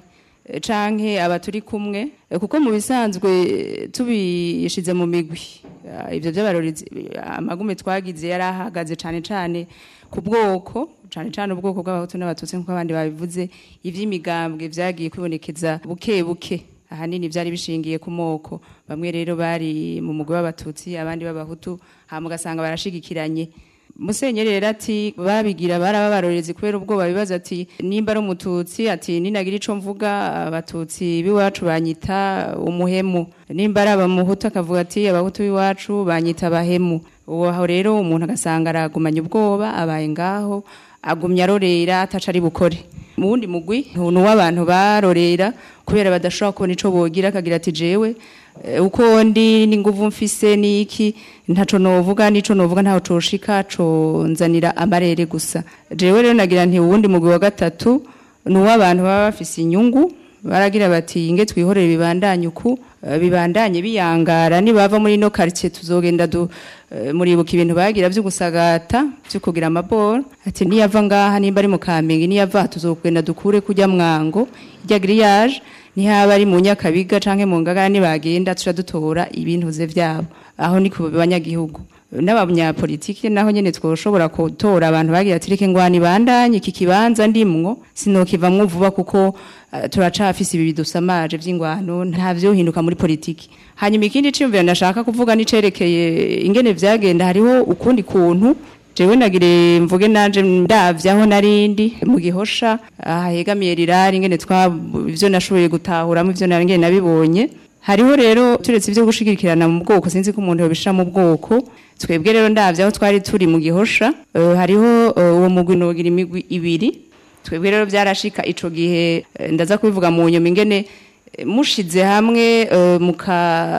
eh, canke aba turi kumwe Eh, kuko mu bisanzwe eh, tubishize mu migwi eh, ivyo by'abarorizi eh, amagume twagize yari ahagaze cane cane ku bwoko cane cane ubwoko bw'abahutu n'abatutsi nk'uko abandi babivuze ivy'imigambwe vyagiye kwibonekeza buke buke ahanini byari bishingiye ku moko bamwe rero bari mu mugwi w'abatutsi abandi b'abahutu hama ugasanga barashigikiranye musenyeri rero ati babigira baraba barorezi kubera ubwoba bibaza ati nimba ari umututsi ati ninagira ico mvuga abatutsi b'iwacu banyita umuhemu nimba ari abamuhutu akavuga ati abahutu b'iwacu banyita abahemu uwo aho rero umuntu agasanga aragumanya ubwoba abaye ngaho agumya arorera ataca ari bukore mu wundi mugwi ni uw'abantu barorera kubera badashobora kubona ico bogira akagira ati jewe eh, uko ndi n'inguvu mfise niki ntaco novuga nico novuga ntaho coshika conzanira amarere gusa jewe rero nagira nti uwundi mugwi wa gatatu ni uw'abantu baba bafise inyungu baragira bati inge twihorere bibandanye uku eh, bibandanye biyangara nibava muri no quartier tuzogenda du eh, muribuka ibintu bagira byo gusagata byo kugira amaboro ati niyava ngaha nimba ari mu kamenge niyava tuzogenda dukure kujya mwango ijya grillage nihaba ari mu nyakabiga canke mu ngagara nibagenda tuca dutora ibintuze vyabo aho ni ku banyagihugu n'abanyapolitike naho nyene twoshobora gutora abantu bagira ati reke ngwani bandanye iki kibanza ndimwo sinokivamwo vuba kuko uh, turacafise ibi bidusamaje vy'ingwano nta vyohinduka muri politiki hanyuma ikindi ciyumviro ndashaka kuvuga nicerekeye ingene vyagenda hariho ukundi kuntu jewe nagire mvuge nanje ndavye aho narindi mu gihosha ahegamiye rirari ingene twa ivyo nashoboye gutahuramo ivyo nari nabibonye hariho rero turetse ivyo gushigikirana mu bwoko sinzi ko umuntu yobishira mu bwoko twebwe rero ndavye aho twari turi mu gihosha uh, hariho uh, uwo mugwi nogira imigwi ibiri twebwe rero byarashika ico gihe eh, ndaza kubivuga mu nyuma ingene eh, mushize hamwe uh, muka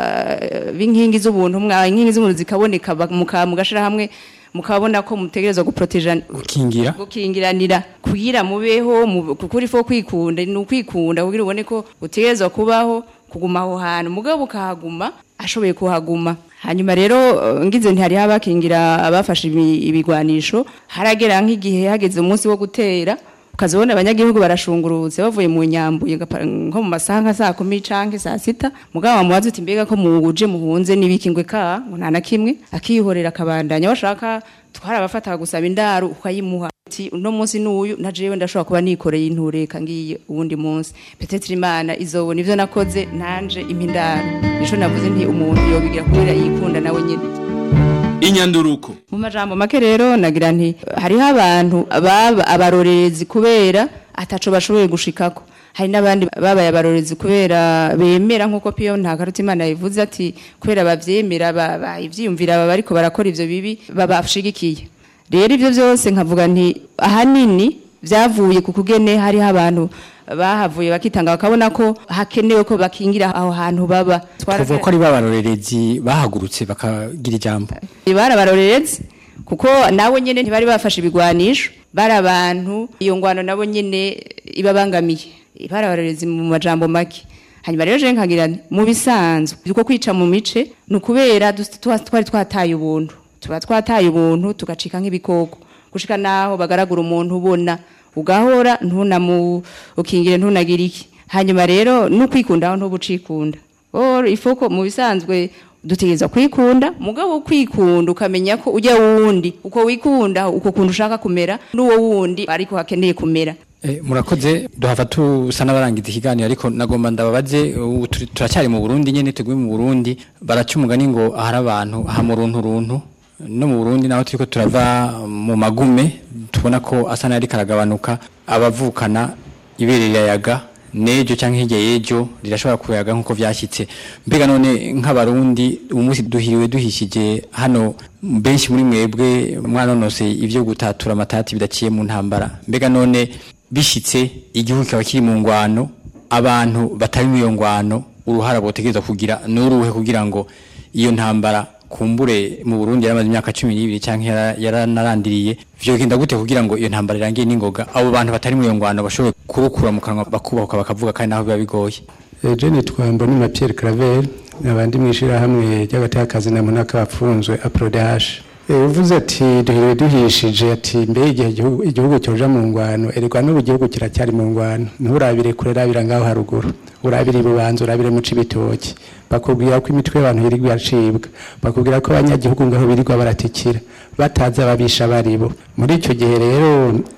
b'inkingi z'ubuntu mwa inkingi z'ubuntu zikaboneka ba- muka mugashira hamwe mukabona ko mutegerezwa guproteja gukingira gukingiranira kugira mubeho mu- kuko uri fo kwikunda ni ukwikunda kugira ubone ko utegerezwa kubaho kuguma aho hantu mugabo ukahaguma ashoboye kuhaguma hanyuma rero eh, ngize nti hariho abakingira abafashe ibi- ibigwanisho haragera nk'igihe hageze umunsi wo gutera ukazibona abanyagihugu barashungurutse bavuye mu nyambuye gapa- nko mu masaha nka saa kumi canke saa sita mugabo wamubaza uti mbega ko muje muhunze n'ibiki ngwe ka ngo nta na kimwe akihorera akabandanya bashaka twarabafata gusaba indaro ukayimuha ati uno munsi n'uyu na jewe ndashobora kuba nikoreye intureka ngiye uwundi munsi petetre imana izobona ivyo nakoze nanje impindaro nico navuze nti umuntu yobigira kubera yikunda nawe nyene inyanduruko mu majambo make rero nagira nti hariho abantu baba abarorerezi kubera ataco bashoboye gushikako hari n'abandi babaye abarorezi kubera bemera nk'uko piyo nta karuta imana yivuze ati kubera bavyemera ba- ba- ivyiyumvira baba bariko barakora ivyo bibi babashigikiye rero ivyo vyose nkavuga nti ahanini vyavuye ku kugene hariho abantu bahavuye bakitanga bakabona ko hakenewe ko bakingira aho hantu baba twavuga ko ari babarorerezi bahagurutse bakagira ijambo bari abarorerezi kuko nawe nyene ntibari bafashe ibigwanisho bari abantu iyo ngwano nabo nyene ibabangamiye bari abarorerezi mu majambo make hanyuma rero je nkagira nti, mu bisanzwe uko kwica mu mice ni ukubera dus- twa- twari twataye ubuntu tuba twataye ubuntu tugacika nk'ibikoko gushika naho bagaragura umuntu ubona ugahora ntunamu ukingire ntunagira iki hanyuma rero n'ukwikundaho ntubucikunda Or ifoko mu bisanzwe dutegereza kwikunda mugabo kwikunda ukamenya ko ujya wundi uko wikunda uko kuntu ushaka kumera n'uwo wundi ariko hakeneye kumera Eh, murakoze duhava tusa n'abarangiza ikiganiro ariko nagomba ndababaze ubu turi- turacyari mu Burundi nyene tuguye mu Burundi baraca umugani ngo ahari abantu aha mu runtu runtu no mu Burundi naho turiko turava mu magume tubona ko asa n'ari karagabanuka abavukana ibere rirayaga nejo canke hirya yejo rirashobora kuyaga nkuko vyashyitse mbega none nk'abarundi umunsi duhiriwe duhishije hano benshi muri mwebwe mwanonose ivyo gutatura amatati bidaciye mu ntambara mbega none bishitse igihugu kikaba kiri mu ngwano abantu batari mu iyo ngwano uruhara botegereza kugira n'uruhe kugira ngo iyo ntambara kumbure mu Burundi yaramaze imyaka 12 canke yara- yaranarandiriye vyogenda gute kugira ngo iyo ntambara irangiye n'ingoga abo bantu batari mu iyo ngwano bashobore kurukura mu kanwa bakubahuka bakavuga kandi naho biba bigoye ejo nitwa mbonima pierre claver abandi mu ishyirahamwe ry'agatakazi na munaka bapfunzwe aprodash Eh, uvuze ati duhire duhishije ati mbe igihe igihugu- igihugu cyoja mu ngwano erega n'ubu igihugu kiracyari mu ngwano nturabire kure rabira ngaho haruguru urabire ibubanza urabire mu cibitoki bakubwira ko imitwe y'abantu yirirwa iracibwa bakubwira ko abanyagihugu ngaho birirwa baratikira batazi ababisha baribo muri icyo gihe rero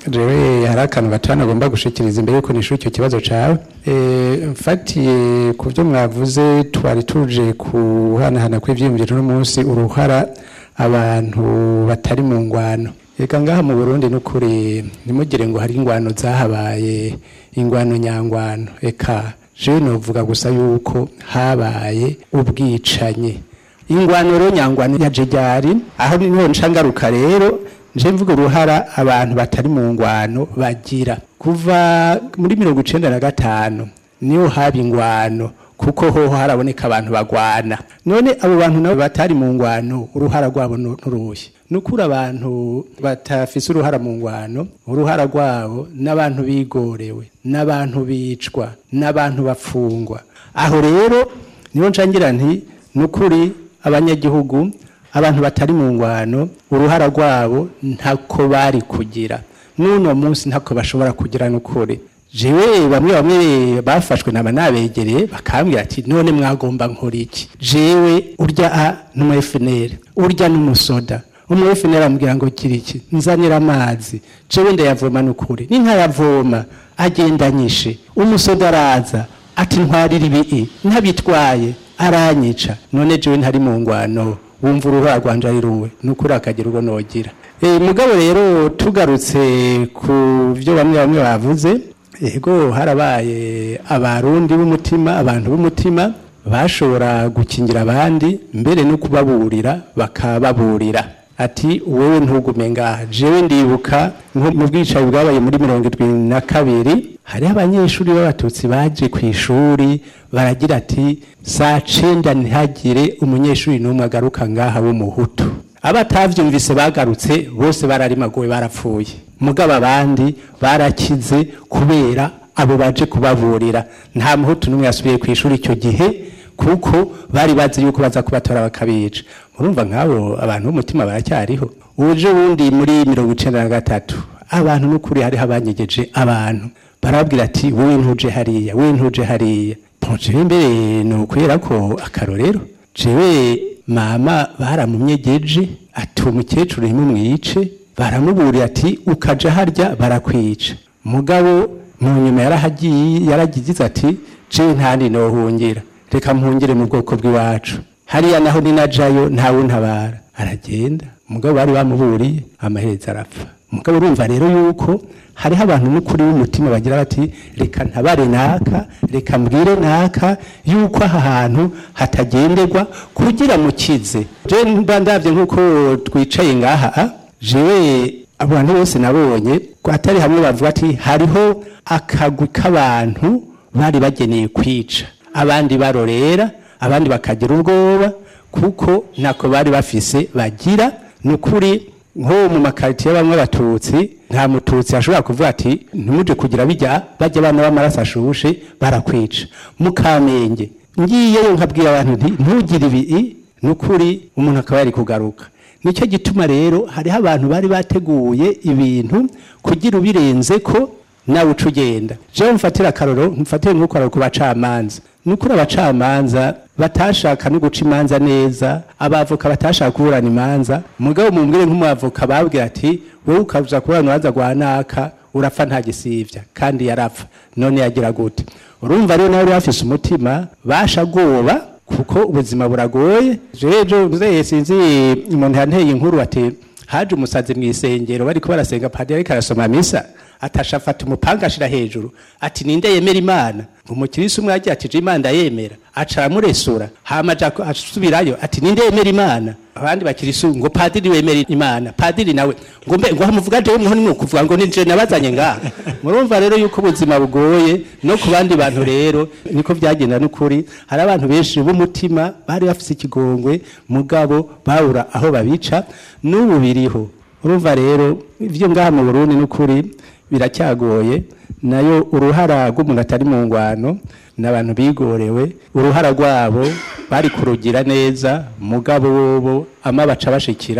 jewe hari akantu gatanu agomba gushikiriza imbere yuko nishura icyo kibazo cawe Eh, mfatiye ku byo mwavuze twari tuje kuhanahana kw'ivyiyumviro n'umunsi uruhara abantu batari mu ngwano reka ngaha mu burundi n'ukuri ntimugire ngo hari ingwano zahabaye ingwano nyangwano eka jewe novuga gusa yuko habaye ubwicanyi ingwano rero nyangwano yaje ryari aho niho nshangaruka rero nje mvuga uruhara abantu batari mu ngwano bagira kuva muri mirongo icenda na gatanu niho haba ingwano kuko hoho haraboneka abantu bagwana none abo bantu nabo batari mu ngwano uruhara rwabo nu- nuruhe nukuri abantu batafise uruhara mu ngwano uruhara rwabo n'abantu bigorewe n'abantu bicwa n'abantu bafungwa aho rero niho nshangira nti nukuri abanyagihugu abantu batari mu ngwano uruhara rwabo ntako bari kugira n'uno munsi ntako bashobora kugira n'ukuri jewe bamwe bamwe bafashwe naba nabegereye bakambwira ati none mwagomba nkora iki jewe urya a n'umu FNL urya n'umusoda umu FNL amubwira ngo gira iki nzanira amazi jewe ndayavoma n'ukuri ninkayavoma agenda nyishe umusoda araza ati ntwarira ibi ntabitwaye aranyica none jewe ntari mu ngwano wumva uruhara rwanje ari ruwe nukuri akagira ubwo nogira e, mugabo rero tugarutse ku byo bamwe bamwe bavuze ego harabaye abarundi b'umutima abantu b'umutima bashobora gukingira abandi mbere no kubaburira bakababurira ati wowe ntugume ngaha jewe ndibuka nko mu bwicaye bwabaye muri mirongo irindwi na kabiri hariho abanyeshuri b'abatutsi baje ku ishuri baragira ati saa cenda ntihagire umunyeshuri n'umwe agaruka ngaha w'umuhutu abatavyumvise bagarutse bose bararimaguwe barapfuye mugabo abandi barakize kubera abo baje kubaburira nta muhutu n'umwe yasubiye ku ishuri icyo gihe kuko bari bazi yuko baza kubatora bakabica murumva nk'abo abantu b'umutima baracyariho uje wundi muri mirongo icenda na gatatu abantu n'ukuri hariho abanyegeje abantu barababwira ati wowe ntuje hariya wowe ntuje hariya jewe mbere ni ukwera ko akarorero jewe mama baramumyegeje ati umukecuru ntimumwice baramuburiye ati ukaja harya barakwica mugabo mu nyuma yarahagiye yaragize ati jewe ntandi nohungira reka mpungire mu bwoko bw'iwacu hariya naho ninajayo ntawe untabara aragenda mugabo bari bamuburiye amaherezo arapfa mugabo urumva rero yuko hariho abantu n'ukuri w'umutima bagira bati reka ntabare naka reka mbwire naka yuko aha hantu hatagenderwa kugira mukize je mba ndavye nk'uko twicaye ngaha ah, jewe abantu bose nabonye ko atari hamwe bavuga ati hariho akagwi k'abantu bari bageneye kwica abandi barorera abandi bakagira ubwoba kuko ntako bari bafise bagira ni ukuri nko mu makaritiye bamwe abatutsi nta mututsi ashobora kuvuga ati ntimuje kugira bijya bajya abana b'amaraso ashushe barakwica mukamenge ngiyeyo nkabwira abantu nti ntugire ibi ni ukuri umuntu akaba yari kugaruka nicyo gituma rero hariho abantu bari bateguye ibintu kugira ubirenze ko nawe uca ugenda jewe mfatira akaroro mfatire nk'ukoraro ku bacamanza nukuri abacamanza batashaka no guca imanza neza abavoka batashaka kuburana imanza mugabo mumbwire nk'umwavoka babwira ati wowe ukaza kuburana urubanza rwa naka urapfa nta gisivya kandi yarapfa none yagira gute urumva rero nawe uri bafise umutima basha goba kuko ubuzima buragoye jejo nzeye sinzi umuntu yanteye inkuru ati haje umusazi mu isengero bariko barasenga padiri ariko arasoma misa atasha afata umupanga ashira hejuru ati ninde yemera imana ngo umukirisi umwe yagiye ati je imana ndayemera aca aramuresura hama aja ku- asubirayo ati ninde yemera imana abandi bakirisu ngo padiri wemera imana padiri nawe ngo mbe ngo hamuvuga jewe mweho nimwe kuvuga ngo nije nabazanye ngaha murumva rero yuko ubuzima bugoye no ku bandi bantu rero niko byagenda n'ukuri hari abantu benshi b'umutima bari bafise ikigongwe mugabo babura aho babica n'ubu biriho urumva rero ibyo ngaha mu Burundi n'ukuri biracyagoye nayo uruhara rw'umuntu atari mu ngwano n'abantu bigorewe uruhara rwabo bari kurugira neza mugabo bobo ama baca bashikira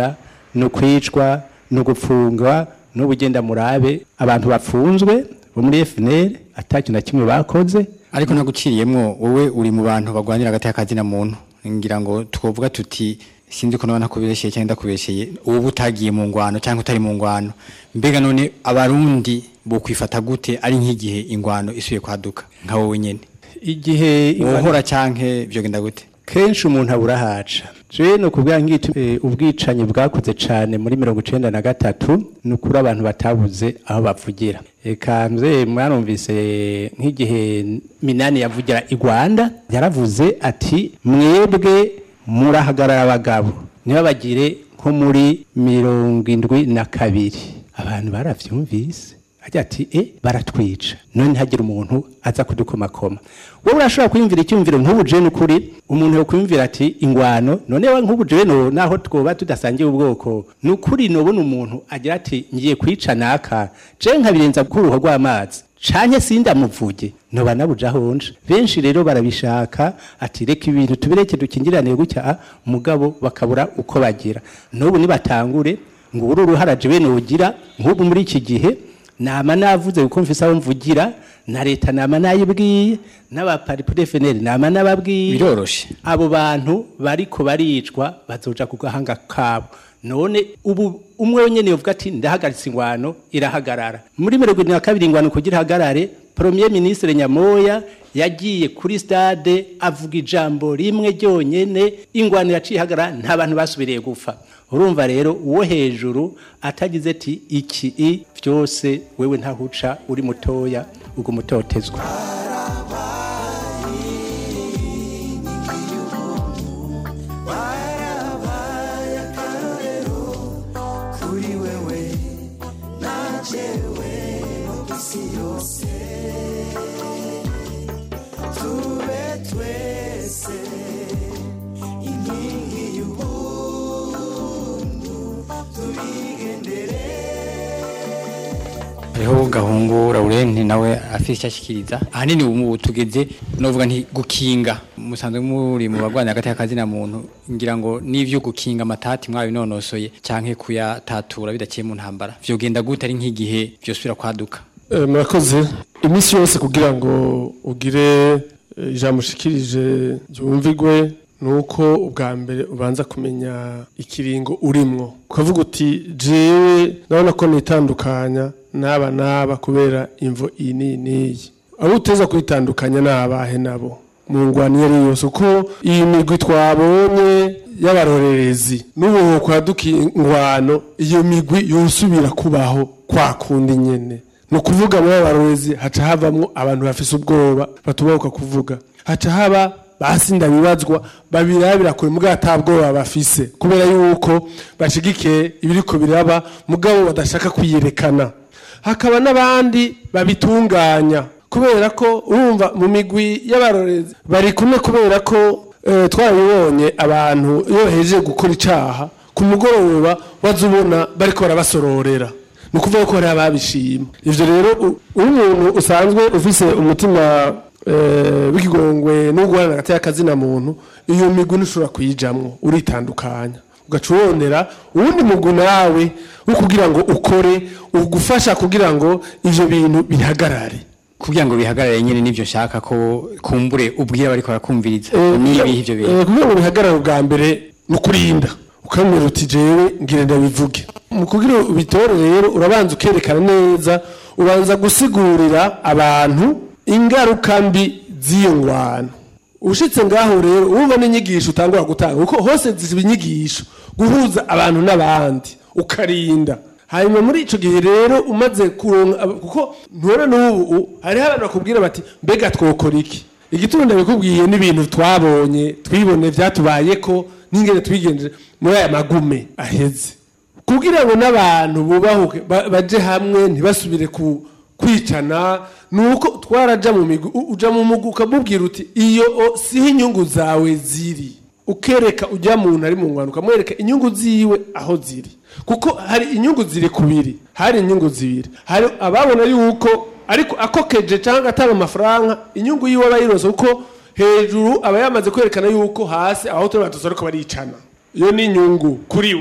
ni ukwicwa ni ugupfungwa n'ubugenda murabe abantu bafunzwe bo muri FNL atakintu na kimwe bakoze ariko naguciriyemwo wowe uri mu bantu bagwanira hagati y'akazina muntu ngira ngo twovuga tuti sinzi ko naba nakubeshye cyangwa ndakubeshye ubu utagiye mu ngwano cyangwa utari mu ngwano mbega none abarundi bo kwifata gute ari nk'igihe ingwano isubiye kwaduka nka wowe nyene igihe wohora canke vyogenda gute kenshi umuntu abura haca je no kubwira ngiti eh, ubwicanyi bwakoze cane muri mirongo icenda na gatatu ni ukuri abantu batabuze aho bavugira eka mze mwarumvise nk'igihe minani yavugira i rwanda yaravuze ati mwebwe murahagarara abagabo ntibabagire nko muri mirongo indwi na kabiri abantu baravyumvise agira ati e baratwica none ntihagire umuntu aza kudukomakoma wowe urashobora kwiyumvira icyumviro nk'ubu je n'ukuri umuntu yokwiyumvira ati ingwano none we nk'ubu je no naho twoba tudasangiye ubwoko n'ukuri nobona umuntu agira ati ngiye kwica naka je nkabirenza kuruho rw'amazi canke sindamuvuge noba nabuja honje benshi rero barabishaka ati reka ibintu tubireke dukingirane gutya ah, mugabo bakabura uko bagira n'ubu nibatangure ngo uru ruharaje bene ugira nk'ubu muri iki gihe nama navuze kuko mfise aho mvugira na leta nama nayibwiye n'abaparipure FNL nama nababwiye biroroshe abo bantu bariko baricwa bazoja ku gahanga kabo none ubu umwe wenyene yovuga ati ndahagaritse ingwano irahagarara muri mirongo irindwi na kabiri ingwano kugira ihagarare premier ministre nyamoya yagiye kuri stade avuga ijambo rimwe ryonyene ingwano yaciye ihagarara nta bantu basubiriye gupfa urumva rero uwo hejuru atagize ati iki i byose wewe ntahuca uri mutoya ubwo mutotezwa warabaye akarorero kuri wewe najewe no kwisi yose tube twese inkingi y'ubuntu tubigendere hariho gahungu Laurent nawe afite icyo ashikiriza ahanini ubu tugeze novuga nti gukinga musanzwe muri mu bagwanya hagati y'akazina muntu ngira ngo n'ivyo gukinga amatati mwabinonosoye canke kuyatatura bidaciye mu ntambara vyogenda gute ari nk'igihe vyosubira kwaduka Eh, murakoze iminsi yose kugira ngo ugire eh, ijambo ushikirije ryumvigwe nuko ubwa mbere ubanza kumenya ikiringo urimwo ukavuga uti jewe ndabona ko nitandukanya n'aba n'aba kubera imvo iyi n'iyi n'iyi abo uteza kwitandukanya ni abahe nabo mu ngwano iyo ari yo yose uko iyi migwi twabonye y'abarorerezi n'ubu kwaduka ingwano iyo migwi yosubira kubaho kwa kundi nyene ni ukuvuga muri abarorezi haca havamwo abantu bafise ubwoba batubahuka kuvuga haca haba basinda bibazwa babirabira kure mugabo atabwoba bafise kubera yuko bashigikiye ibiriko biraba mugabo badashaka kwiyerekana hakaba n'abandi babitunganya kubera ko urumva mu migwi y'abarorezi bari kumwe kubera ko eh, twarabibonye abantu iyo bahejeje gukora icaha ku mugoroba waza ubona bariko barabasororera ni ukuvuga ko hari ababishima ivyo rero u- uri umuntu usanzwe ufise umutima eh, w'ikigongwe no guhorana hagati y'akazina muntu iyo migwi ntushobora kuyijamwo uritandukanya ugaca urondera uwundi mugwi nawe wo kugira ngo ukore ugufasha kugira ngo ivyo bintu bihagarare kugira ngo bihagarare nyene nivyo nshaka ko kumbure ubwira bariko barakumviriza Eh, nibihe ivyo eh, bintu kugira ngo bihagarare ubwa mbere ni ukurinda ukamubwira uti jewe ngira ndabivuge mu kugira ubitore rero urabanza ukerekana neza ubanza gusigurira abantu ingaruka mbi z'iyo ngwano ushitse ngaho rero urumva n'inyigisho utangura gutanga kuko hose ziba inyigisho guhuza abantu n'abandi ukarinda hanyuma muri ico gihe rero umaze kuronka aba- kuko ntore n'ubu hariho abantu bakubwira bati mbega twokora iki igituma ndabikubwiye n'ibintu twabonye twibone vyatubayeko n'ingene twigenjeje muri aya magume aheze kugira ngo n'abantu bubahuke ba- baje hamwe ntibasubire ku kwicana nuko twaraja mu migwi u- uja mu mugwi ukamubwira uti iyo o, siho inyungu zawe ziri ukereka ujya muntu ari mu ngwano ukamwereka inyungu ziwe aho ziri kuko hari inyungu ziri kubiri hari inyungu zibiri hari ababona yuko ariko akokeje cyangwa atanga amafaranga inyungu yiwe aba yirose kuko hejuru aba yamaze kwerekana yuko hasi aho turi batuzi ariko baricana iyo ni inyungu kuri we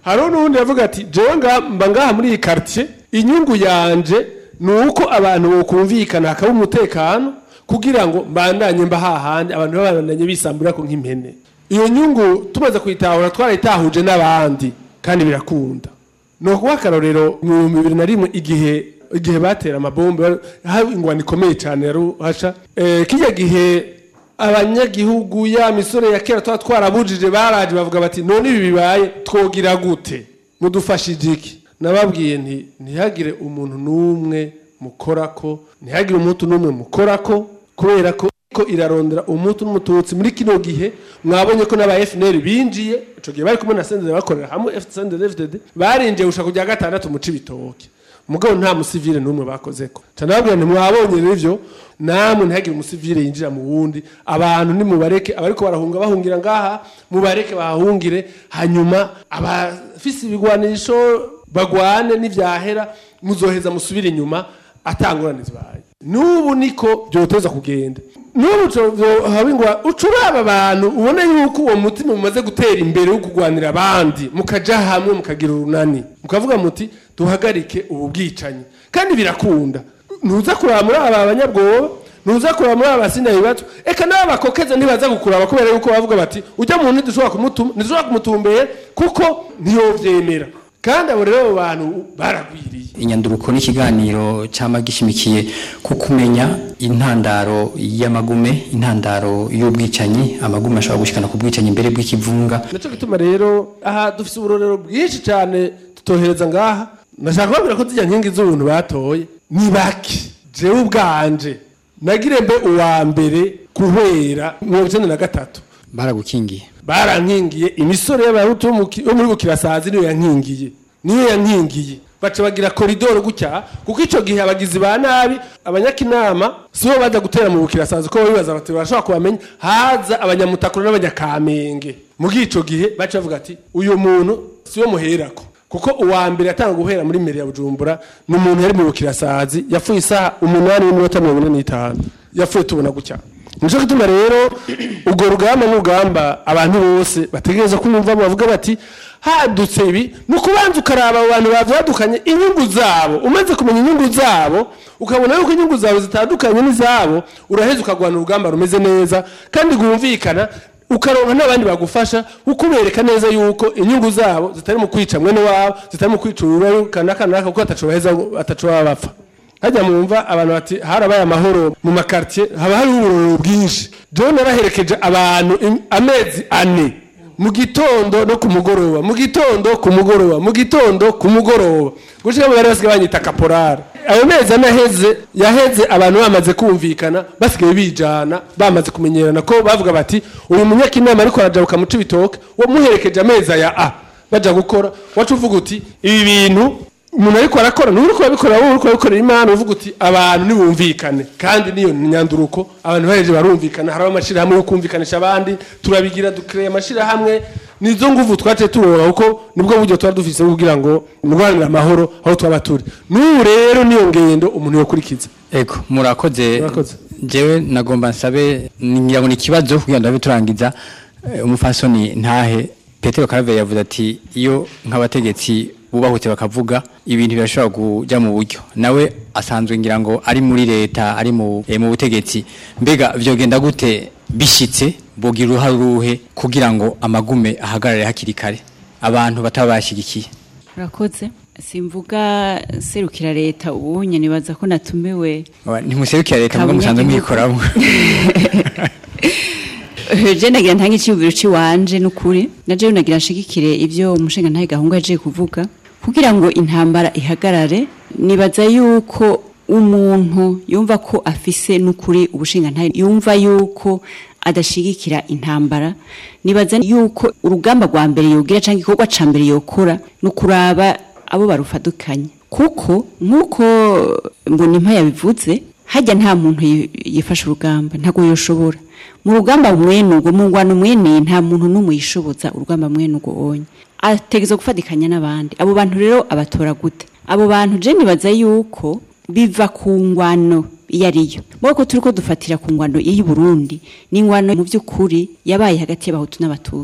hariho n'ubundi yavuga ati jewe nga- mba ngaha muri iyi quartier inyungu yanje ni uko abantu bokumvikana hakaba umutekano kugira ngo mbandanye mba hahandi abantu babandanye bisambura ko nk'impene iyo nyungu tumaze kuyitahura twarayitahuje n'abandi kandi birakunda ni ukuba akarorero mu bihumbi bibiri na rimwe igihe igihe batera amabombe haba ingwano ikomeye cyane ya ruhasha Eh, kijya gihe abanyagihugu ya misore ya kera tuba twarabujije baraje bavuga bati none ibi bibaye twogira gute mudufashije iki nababwiye nti ntihagire umuntu n'umwe mukorako ntihagire umuntu n'umwe mukorako kubera ko ko irarondera umutu n'umututsi muri kino gihe mwabonye ko n'aba FNL binjiye ico gihe bari kumwe na Senderi bakorera hamwe FNL FDD barinjiye gushaka kujya gatandatu mu cibitoke mugabo nta musivile n'umwe bakozeko cyane babwira nti mwabonye rivyo namwe ntihagire umusivile yinjira mu wundi abantu nimubareke abariko barahunga bahungira ngaha mubareke bahungire hanyuma abafise ibigwanisho bagwane n'ivyahera muzoheza musubire inyuma atangurane zibaye n'ubu niko byoteza kugenda n'ubu habingwa ucuraba abantu ubona yuko uwo mutima mumaze gutera imbere wo kurwanira abandi mukaja hamwe mukagira urunani mukavuga muti duhagarike ubu bwicanyi kandi birakunda ntuza kuraba muri aba banyabwoba ntuza kuraba muri aba basinayi bato eka n'aba bakokeza ntibaza gukuraba kubera yuko bavuga bati ujya mu ntidushobora kumutuma ntidushobora kumutumbera kuko ntiyovyemera kandi abo rero abo bantu baragwiriye inyanduruko n'ikiganiro cyama gishimikiye ku kumenya intandaro y'amagume intandaro y'ubwicanyi amagume ashobora gushikana ku bwicanyi imbere bw'ikivunga naco gituma rero aha dufise uburorero bwinshi cyane tutohereza ngaha ndashaka kubabwira ko zijya nkingi z'ubuntu batoye ni bake jewe ubwanje nagire mbe uwa mbere guhera mirongo icenda na gatatu baragukingiye barankingiye imisore y'abahutu bo mu ki- bo muri bukirasazi niyo yankingiye niyo yankingiye baca bagira koridoro gutya kuko ico gihe abagizi ba nabi abanyakinama sibo baza gutera mu bukirasazi ko bibaza bati barashobora kubamenya haza abanyamutakuro n'abanyakamenge muri ico gihe baca bavuga ati uyu muntu siwe muherako kuko uwa mbere yatanga guhera muri mbere ya bujumbura ni umuntu yari mu bukirasazi yapfuye isaha umunani n'iminota mirongo ine n'itanu yapfuye tubona gutya nico gituma rero urwo rugamba n'urugamba abantu bose bategereza kumva bavuga bati hadutse ibi ni ukubanza ukaraba abo bantu bavyadukanye inyungu zabo umaze kumenya inyungu zabo ukabona yuko inyungu zawe zitandukanye n'izabo uraheza ukagwana urugamba rumeze neza kandi rwumvikana ukaronka n'abandi bagufasha ukubereka neza yuko inyungu zabo zitari mu kwica mwene wabo zitari mu kwica urubayo kanaka naka kuko ataco baheza ataco baba bapfa hajya mwumva abantu bati harabaye amahoro mu makartier haba hariho uburorero bwinshi jewe naraherekeje abantu im- amezi ane mu gitondo no ku mugoroba mu gitondo ku mugoroba mu gitondo ku mugoroba gushika mu bari basigaye banyita kaporari ayo mezi ane aheze yaheze abantu bamaze kumvikana basigaye bijana bamaze kumenyerana ko bavuga bati uyu munyakinama ariko arajabuka mu cibitoke wamuherekeje amezi aya a baja gukora wacu uvuga uti ibi bintu umuntu ariko arakora niwe uriko urabikora wowe uriko urabikorera imana uvuga uti abantu nibumvikane kandi niyo nyanduruko abantu baheje barumvikana hariho amashirahamwe yo kumvikanisha abandi turabigira dukreye amashirahamwe nizo nguvu twaciye turonka kuko nibwo buryo tuba dufise kugira ngo murwanire amahoro aho twaba turi n'ubu rero niyo ngendo umuntu yokurikiza Ego murakoze Murakoze. jewe nagomba nsabe ngira ngo ni ikibazo kugira ngo ndabe turangiza eh, umufasoni ntahe Petero Karaveri yavuze ati iyo nk'abategetsi bubahutse bakavuga ibintu birashobora kujya mu buryo nawe asanzwe ngira ngo ari muri leta ari mu eh, mu butegetsi mbega vyogenda gute bishitse bogira uruhare uruhe kugira ngo amagume ahagarare hakiri kare abantu bataba bashigikiye urakoze simvuga serukira leta ubunye nibaza ko natumiwe ntimuserukira leta mubwo musanzwe mwikoramo je nagira ntange icyubiro ciwanje n'ukuri naje nagira nshigikire ivyo umushinga ntahe gahunga yaje kuvuga kugira ngo intambara ihagarare nibaza yuko umuntu yumva ko afise n'ukuri ubushinga ntahe yumva yuko adashigikira intambara nibaza yuko urugamba rwa mbere yogira cyangwa igikorwa ca mbere yokora no kuraba abo barufadukanye kuko nk'uko mbonimpa yabivuze hajya nta muntu yi- yifasha urugamba ntabwo yoshobora mu rugamba mwene ubwo mu ngwano mwene nta muntu n'umwe yishoboza urugamba mwene ubwo onye ategeza gufatikanya n'abandi abo bantu rero abatora gute abo bantu je nibaza yuko biva ku ngwano iyo ariyo mwoko turi ko dufatira ku ngwano y'u Burundi ni ingwano mu by'ukuri yabaye hagati y'abahutu n'abatutsi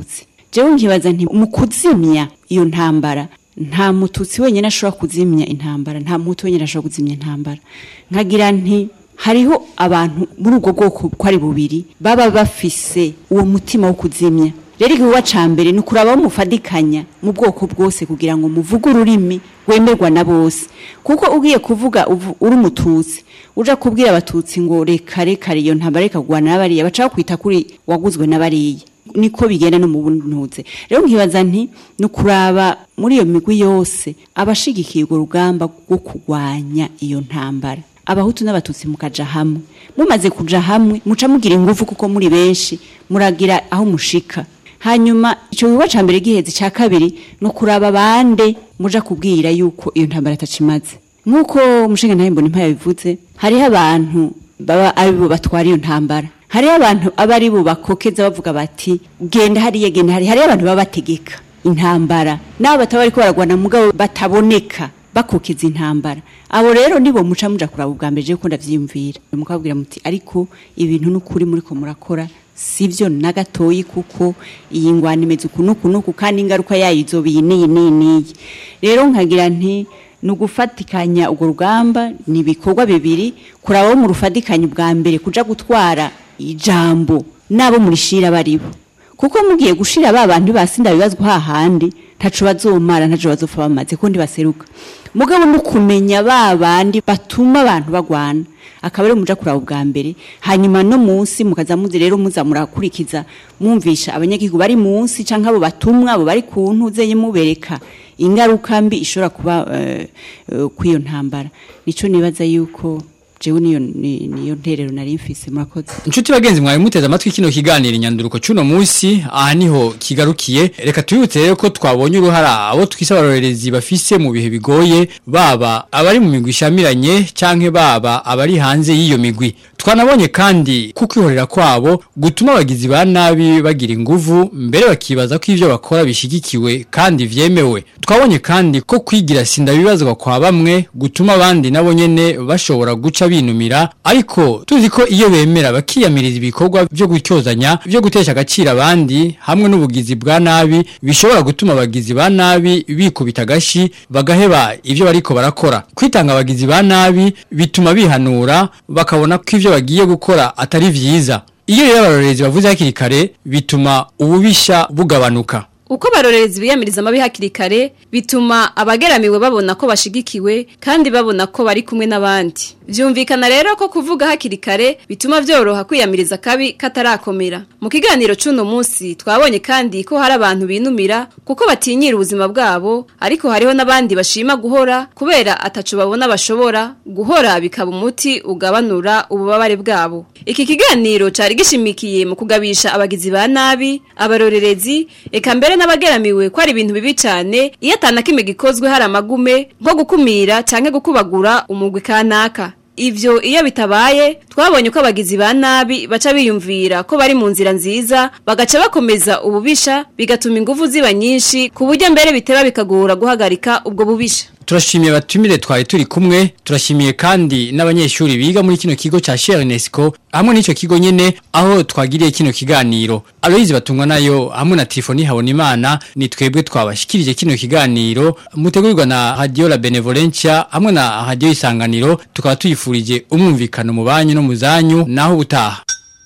jewe nkibaza nti mu kuzimya iyo ntambara nta mututsi wenyine ashobora kuzimya intambara nta mutu wenyine ashobora kuzimya intambara nkagira nti hariho abantu muri ubwo bwoko ko ari bubiri baba bafise uwo mutima wo kuzimya rero igihugu ca mbere ni ukuraba mufadikanya mu bwoko bwose kugira ngo muvuge ururimi rwemerwa na bose kuko ugiye kuvuga uvu- uri umututsi uja kubwira abatutsi ngo reka reka iyo ntambara reka kugwana n'abariya baca kwita kuri waguzwe n'abariya niko bigenda no mu buntuze rero nkibaza nti ni ukuraba muri iyo migwi yose abashigikiye urwo rugamba rwo kurwanya iyo ntambara abahutu n'abatutsi mukaja hamwe mumaze kuja hamwe muca mugira ingufu kuko muri benshi muragira aho mushika hanyuma icyo gikorwa ca mbere giheze ca kabiri ni ukuraba bande muja kubwira yuko iyo ntambara atacimaze nk'uko umushinga ntahe mbona impaya bivuze hariho abantu baba ari bo batwara iyo ntambara hariho abantu aba ari bo bakokeza bavuga bati genda hariya genda hariya hariho abantu baba bategeka intambara n'abo bataba bariko baragwana mugabo bataboneka bakokeza intambara abo rero nibo muca muja kuraba ubwa mbere je ko ndavyiyumvira mukabwira muti ariko ibintu n'ukuri muriko murakora sivyo na gatoyi kuko iyi ngwana imeze uku n'uku n'uku kandi ingaruka yayo izoba iyi n'iyi n'iyi n'iyi rero nkagira nti ni ugufatikanya urwo rugamba ni ibikorwa bibiri kuraba mu rufatikanya ubwa mbere kuja gutwara ijambo n'abo murishira baribo kuko mugiye gushira ba bantu basinda bibazwa hahandi ntaco bazomara ntaco bazopfa bamaze ko ndibaseruka mugabo no kumenya ba bandi batuma abantu bagwana akaba ari muja kuraba ubwa mbere hanyuma no munsi mukaza muzi rero muza murakurikiza mwumvisha abanyagihugu bari munsi canke abo batumwa abo bari ku ntuze mubereka ingaruka mbi ishobora kuba uh, uh, kw'iyo ntambara nico nibaza yuko jewe niyo ni- niyo nterero nari mfise murakoze Inshuti bagenzi mwari muteze amatwi kino kiganiro inyanduruko cuno munsi aha niho kigarukiye reka tubibutse rero ko twabonye uruhara abo twise abarorerezi bafise mu bihe bigoye baba abari mu migwi ishamiranye canke baba abari hanze y'iyo migwi twanabonye kandi ko kwihorera kwabo gutuma abagizi ba nabi bagira inguvu mbere bakibaza ko ivyo bakora bishigikiwe kandi vyemewe twabonye kandi ko kwigira sinda bibazwa kwa bamwe gutuma abandi nabo nyene bashobora guca binumira ariko tuzi ko iyo bemera bakiyamiriza ibikorwa byo gutyozanya byo gutesha agaciro abandi hamwe n'ubugizi bwa nabi bishobora gutuma abagizi ba nabi bikubita agashi bagaheba ivyo bariko barakora kwitanga abagizi ba nabi bituma bihanura bakabona ko ivyo bagiye gukora atari vyiza iyo rero abarorerezi bavuze hakiri kare bituma ububisha bugabanuka Uko barorerezi biyamiriza amabi hakiri kare bituma abageramiwe babona ko bashigikiwe kandi babona ko bari kumwe n'abandi. Vyumvikana rero ko kuvuga hakiri kare bituma vyoroha kwiyamiriza kabi katarakomera. Mu kiganiro cuno munsi twabonye kandi ko hari abantu binumira kuko batinyira ubuzima bwabo ariko hariho n'abandi bashima guhora kubera ataco babona bashobora guhora bikaba umuti ugabanura ububabare bwabo. Iki kiganiro cari gishimikiye mu kugabisha abagizi ba nabi, abarorerezi, eka mbere n'abageramiwe ko ari ibintu bibi cyane iyo atana kimwe gikozwe hari amagume nko gukumira canke gukubagura umugwi kanaka. Ivyo iyo bitabaye twabonye ko abagizi ba nabi baca biyumvira ko bari mu nzira nziza bagaca bakomeza ububisha bigatuma ingufu ziba nyinshi ku buryo mbere biteba bikagora guhagarika ubwo bubisha. Turashimiye batumire twari turi kumwe turashimiye kandi n'abanyeshuri biga muri kino kigo ca Cher UNESCO hamwe n'ico kigo nyene aho twagiriye kino kiganiro Aloise batungwa nayo hamwe na Tifoni Habonimana ni twebwe twabashikirije kino kiganiro mutegurirwa na Radio La Benevolencia hamwe na Radio Isanganiro tukaba tuyifurije umwumvikano mu banyu no mu zanyu naho ubutaha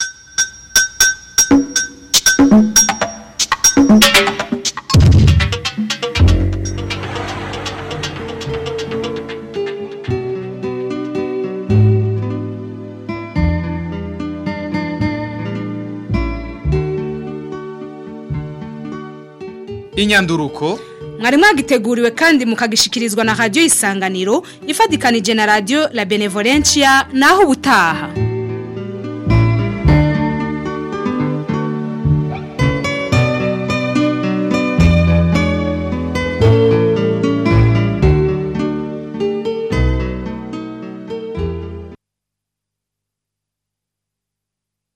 inyanduruko mwari mwagiteguriwe kandi mukagishikirizwa na radio isanganiro ifadikanije na radio la benevolencia naho ubutaha